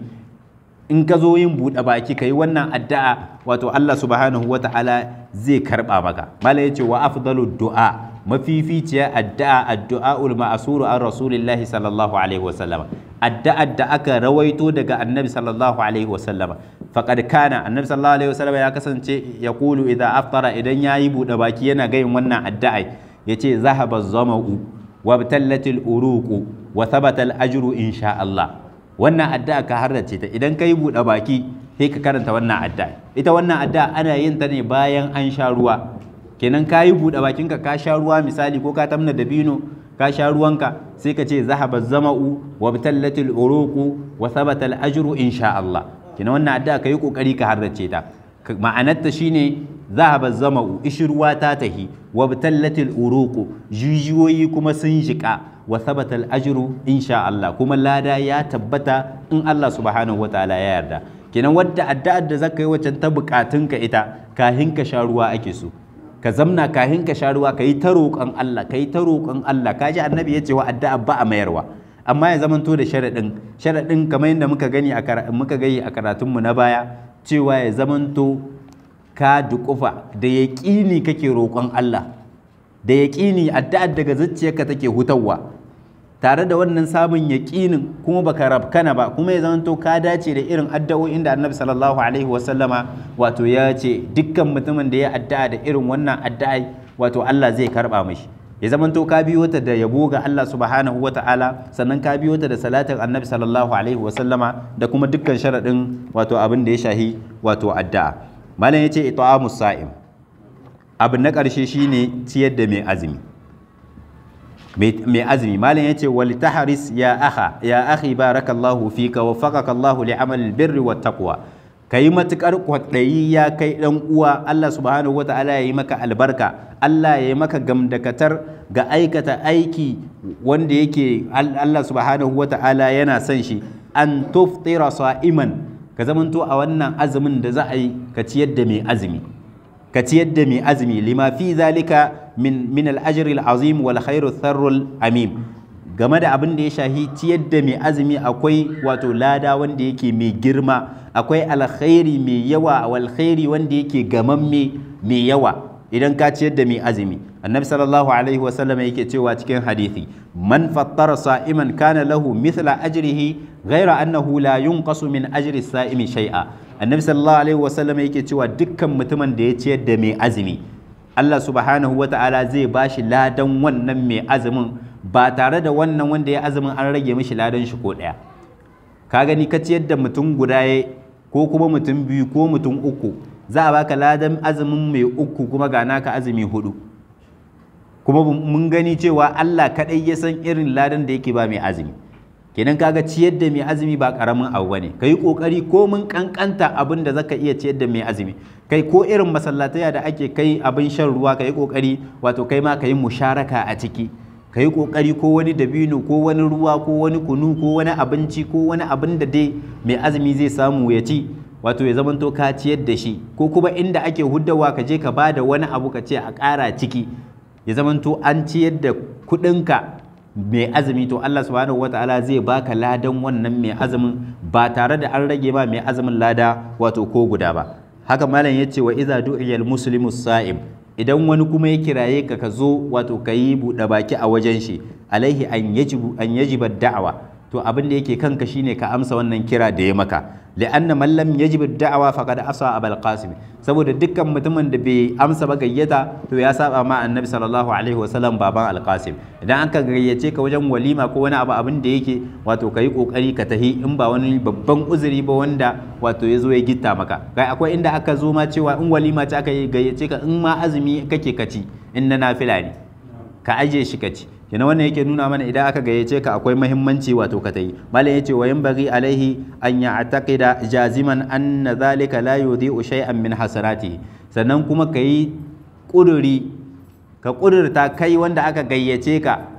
in ka zo yin buɗe baki ka yi wannan addu'a wato Allah subhanahu wa ta'ala zai karɓa maka mala ya ce wa afdalu du'a mafificiya addu'a addu'a'ul ma'asuru an rasulillahi sallallahu alaihi wa sallama addu'ar da aka rawaito daga annabi sallallahu alaihi wa sallama faqad kana annabi sallallahu alaihi wa sallama ya kasance ya kulu idan aftara idan yayi buɗe baki yana gayin wannan addu'a yace zahaba zama'u wa btallatil uruqu wa thabata al ajru insha Allah wannan addu'a ka harrace ta idan kai buɗe baki sai ka karanta wannan addu'a ita wannan addu'a ana yin ta ne bayan an sha ruwa kenan ka yi buɗe bakinka ka sha ruwa misali ko ka tamna dabino ka sha ruwanka sai ka ce zahaba zama'u wa btallatil uruqu wa thabata al ajru insha Allah kenan wannan addu'a ka yi kokari ka harrace ta ma'anarta shine zahaba zama'u ishirwa ta tahi wa btallatil uruqu jijiyoyi kuma sun jika wa thabata al ajru insha Allah kuma lada ya tabbata in Allah subhanahu wataala ya yarda kenan wadda addu'ar da zaka yi wacce ta bukatunka ita kahin ka sha ruwa ake so ka zamna kahin ka sha ruwa ka yi ta roƙon Allah ka yi ta roƙon Allah ka ji annabi ya ce wa addu'a ba a mayarwa amma ya zamanto da sharaɗin sharaɗin kamar yadda muka gani a muka gani a karatunmu na baya cewa ya zamanto ka duƙufa da yaƙini kake roƙon Allah da yaƙini addu'ar daga zuciyarka take hutawa tare da wannan samun yaƙinin kuma baka rabkana ba kuma ya zamanto ka dace da irin addu'o'in da annabi sallallahu alaihi wasallama wato ya ce dukkan mutumin da ya addu'a da irin wannan addu'a wato Allah zai karba mashi ya zamanto ka biyo ta da yabo ga Allah subhanahu wa ta'ala sannan ka biyo ta da salatin annabi sallallahu alaihi wasallama da kuma dukkan sharaɗin wato abin da ya shahi wato addu'a malam ya ce it'amus sa'im abu na ƙarshe shine ciyar da mai azumi mai azumi malam ya ce wal tahris ya akha ya akhi barakallahu fika wa faqaka Allahu li amal birri wat taqwa kai matukar kwadayi ya kai dan uwa Allah subhanahu wataala ya yi maka albarka Allah ya yi maka gamdakatar ga aikata aiki wanda yake Allah subhanahu wataala yana son shi an tuftira sa'iman ka zamanto a wannan azumin da za a yi ka ciyar da mai azumi ka ciyar da mai azumi lima fi zalika min min al-ajri al-azim wal khairu tharrul amim game da abin da ya shahi ciyar da mai azumi akwai wato lada wanda yake mai girma akwai alkhairi mai yawa wal khairi wanda yake gamamme mai yawa idan ka ciyar da mai azumi annabi sallallahu alaihi wa sallam yake cewa cikin hadisi man fattara sa'iman kana lahu mithla ajrihi ghaira annahu la yunqasu min ajri sa'imi shay'a annabi sallallahu alaihi wa sallam yake cewa dukkan mutumin da ya ciyar da mai azumi Allah subhanahu wa ta'ala zai ba shi ladan wannan mai azumin ba tare da wannan wanda ya azumin an rage mishi ladan shi ko ɗaya ka gani ka ciyar da mutum guda ya ko kuma mutum biyu ko mutum uku za a baka ladan azumin mai uku kuma ga naka azumi hudu kuma mun gani cewa Allah kaɗai ya san irin ladan da yake ba mai azumi kenan kaga ciyar da mai azumi ba karamin abu bane kai kokari ko mun kankanta abin da zaka iya ciyar da mai azumi kai ko irin masallataya da ake kai abin shan ruwa kai kokari wato kai ma kai musharaka a ciki kai kokari ko wani dabino ko wani ruwa ko wani kunu ko wani abinci ko wani abin da dai mai azumi zai samu ya ci wato ya zamanto ka ciyar da shi ko kuma inda ake huddawa ka je ka bada wani abu ka ce a ƙara ciki ya zamanto an ciyar da kuɗinka mai azumi to Allah subhanahu wataala zai baka ladan wannan mai azumin ba tare da an rage ba mai azumin lada wato ko guda ba haka malam ya ce wa iza du'iyal muslimu sa'im idan wani kuma ya kiraye ka ka zo wato ka yi buɗe baki a wajen shi alaihi an yajibu an yajiba da'awa to abin da yake kanka shine ka amsa wannan kira da ya maka li'anna man lam yajib da'awa faqad asa abul qasim saboda dukkan mutumin da bai amsa ba gayyata to ya saba ma annabi sallallahu alaihi wasallam baban al-qasim idan aka gayyace ka wajen walima ko wani abu abin da yake wato kai kokari ka tahi in ba wani babban uzuri ba wanda wato ya zo ya gitta maka kai akwai inda aka zo ma cewa in walima ce aka gayyace ka in ma azumi kake kaci in na nafila ne ka aje shi kaci kina wannan yake nuna mana idan aka gayyace ka akwai muhimmanci wato ka tayi malam yace wa yanbaghi alaihi an ya'taqida jaziman anna zalika la yudhi'u shay'an min hasanati sannan kuma kai kuduri ka kudurta kai wanda aka gayyace ka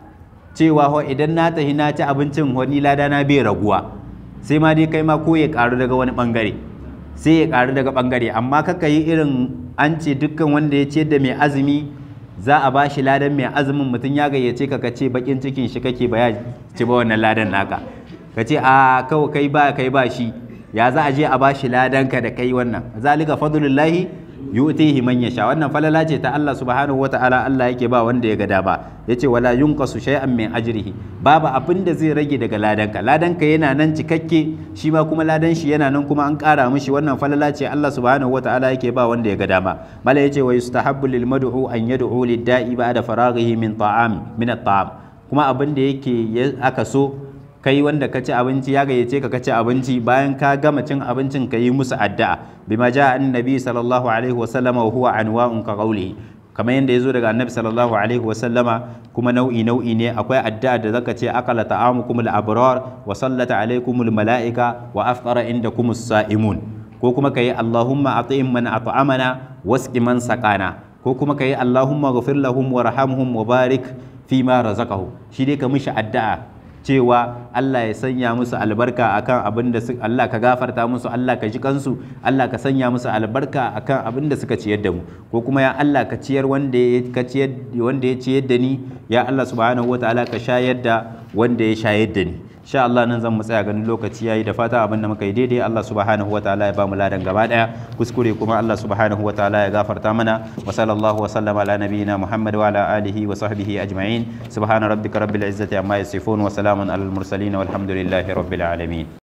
cewa ho idan na tahi na ci abincin wani lada na bai raguwa sai ma dai kai ma ko ya karu daga wani bangare sai ya karu daga bangare amma kaka yi irin an ce dukkan wanda ya ce da mai azumi za a ba shi ladan mai azumin mutum ya gayyace ka ka ce bakin cikin shi kake ba ya ci ba wannan ladan naka ka ce a kawai kai ba kai ba shi ya za a je a ba shi ladan ka da kai wannan zalika fadlullahi yu'tihi man yasha wannan falala ce ta Allah subhanahu wataala Allah yake ba wanda ya ga dama yace wala yunqasu shay'an min ajrihi babu abin da zai rage daga ladanka ladanka yana nan cikakke shi ma kuma ladan shi yana nan kuma an ƙara mishi wannan falala ce Allah subhanahu wataala yake ba wanda ya ga dama mala yace wa yustahabbu lil mad'u an yad'u lid da'i ba'da faraghihi min ta'am min at-ta'am kuma abin da yake aka so kai wanda ka ci abinci ya gayyace ka ka ci abinci bayan ka gama cin abincin ka yi musu addu'a bima ja annabi sallallahu alaihi wasallama wa huwa anwa'un ka qawlihi kamar yadda ya zo daga annabi sallallahu alaihi wasallama kuma nau'i nau'i ne akwai addu'a da zaka ce akala ta'amukum al-abrar wa sallata alaikum al-mala'ika wa afṭara indakum as-sa'imun ko kuma kai allahumma at'im man at'amana wasqi man saqana ko kuma kai allahumma ghfir lahum warhamhum wa barik fi ma razaqahu shi dai ka mishi addu'a cewa Allah ya sanya musu albarka akan abin da Allah ka gafarta musu Allah ka ji kansu Allah ka sanya musu albarka akan abin da suka ciyar da mu ko kuma ya Allah ka ciyar wanda ya ka ciyar wanda ya ciyar da ni ya Allah subhanahu wataala ka shayar da wanda ya shayar da ni insha Allah nan zan mu tsaya ganin lokaci yayi da fata abin da muka yi daidai Allah subhanahu wataala ya ba mu ladan gaba daya kuskure kuma Allah subhanahu wataala ya gafarta mana wa sallallahu wa sallama ala nabiyyina Muhammad wa ala alihi wa sahbihi ajma'in subhana rabbika rabbil izzati amma yasifun wa salamun alal mursalin walhamdulillahi rabbil alamin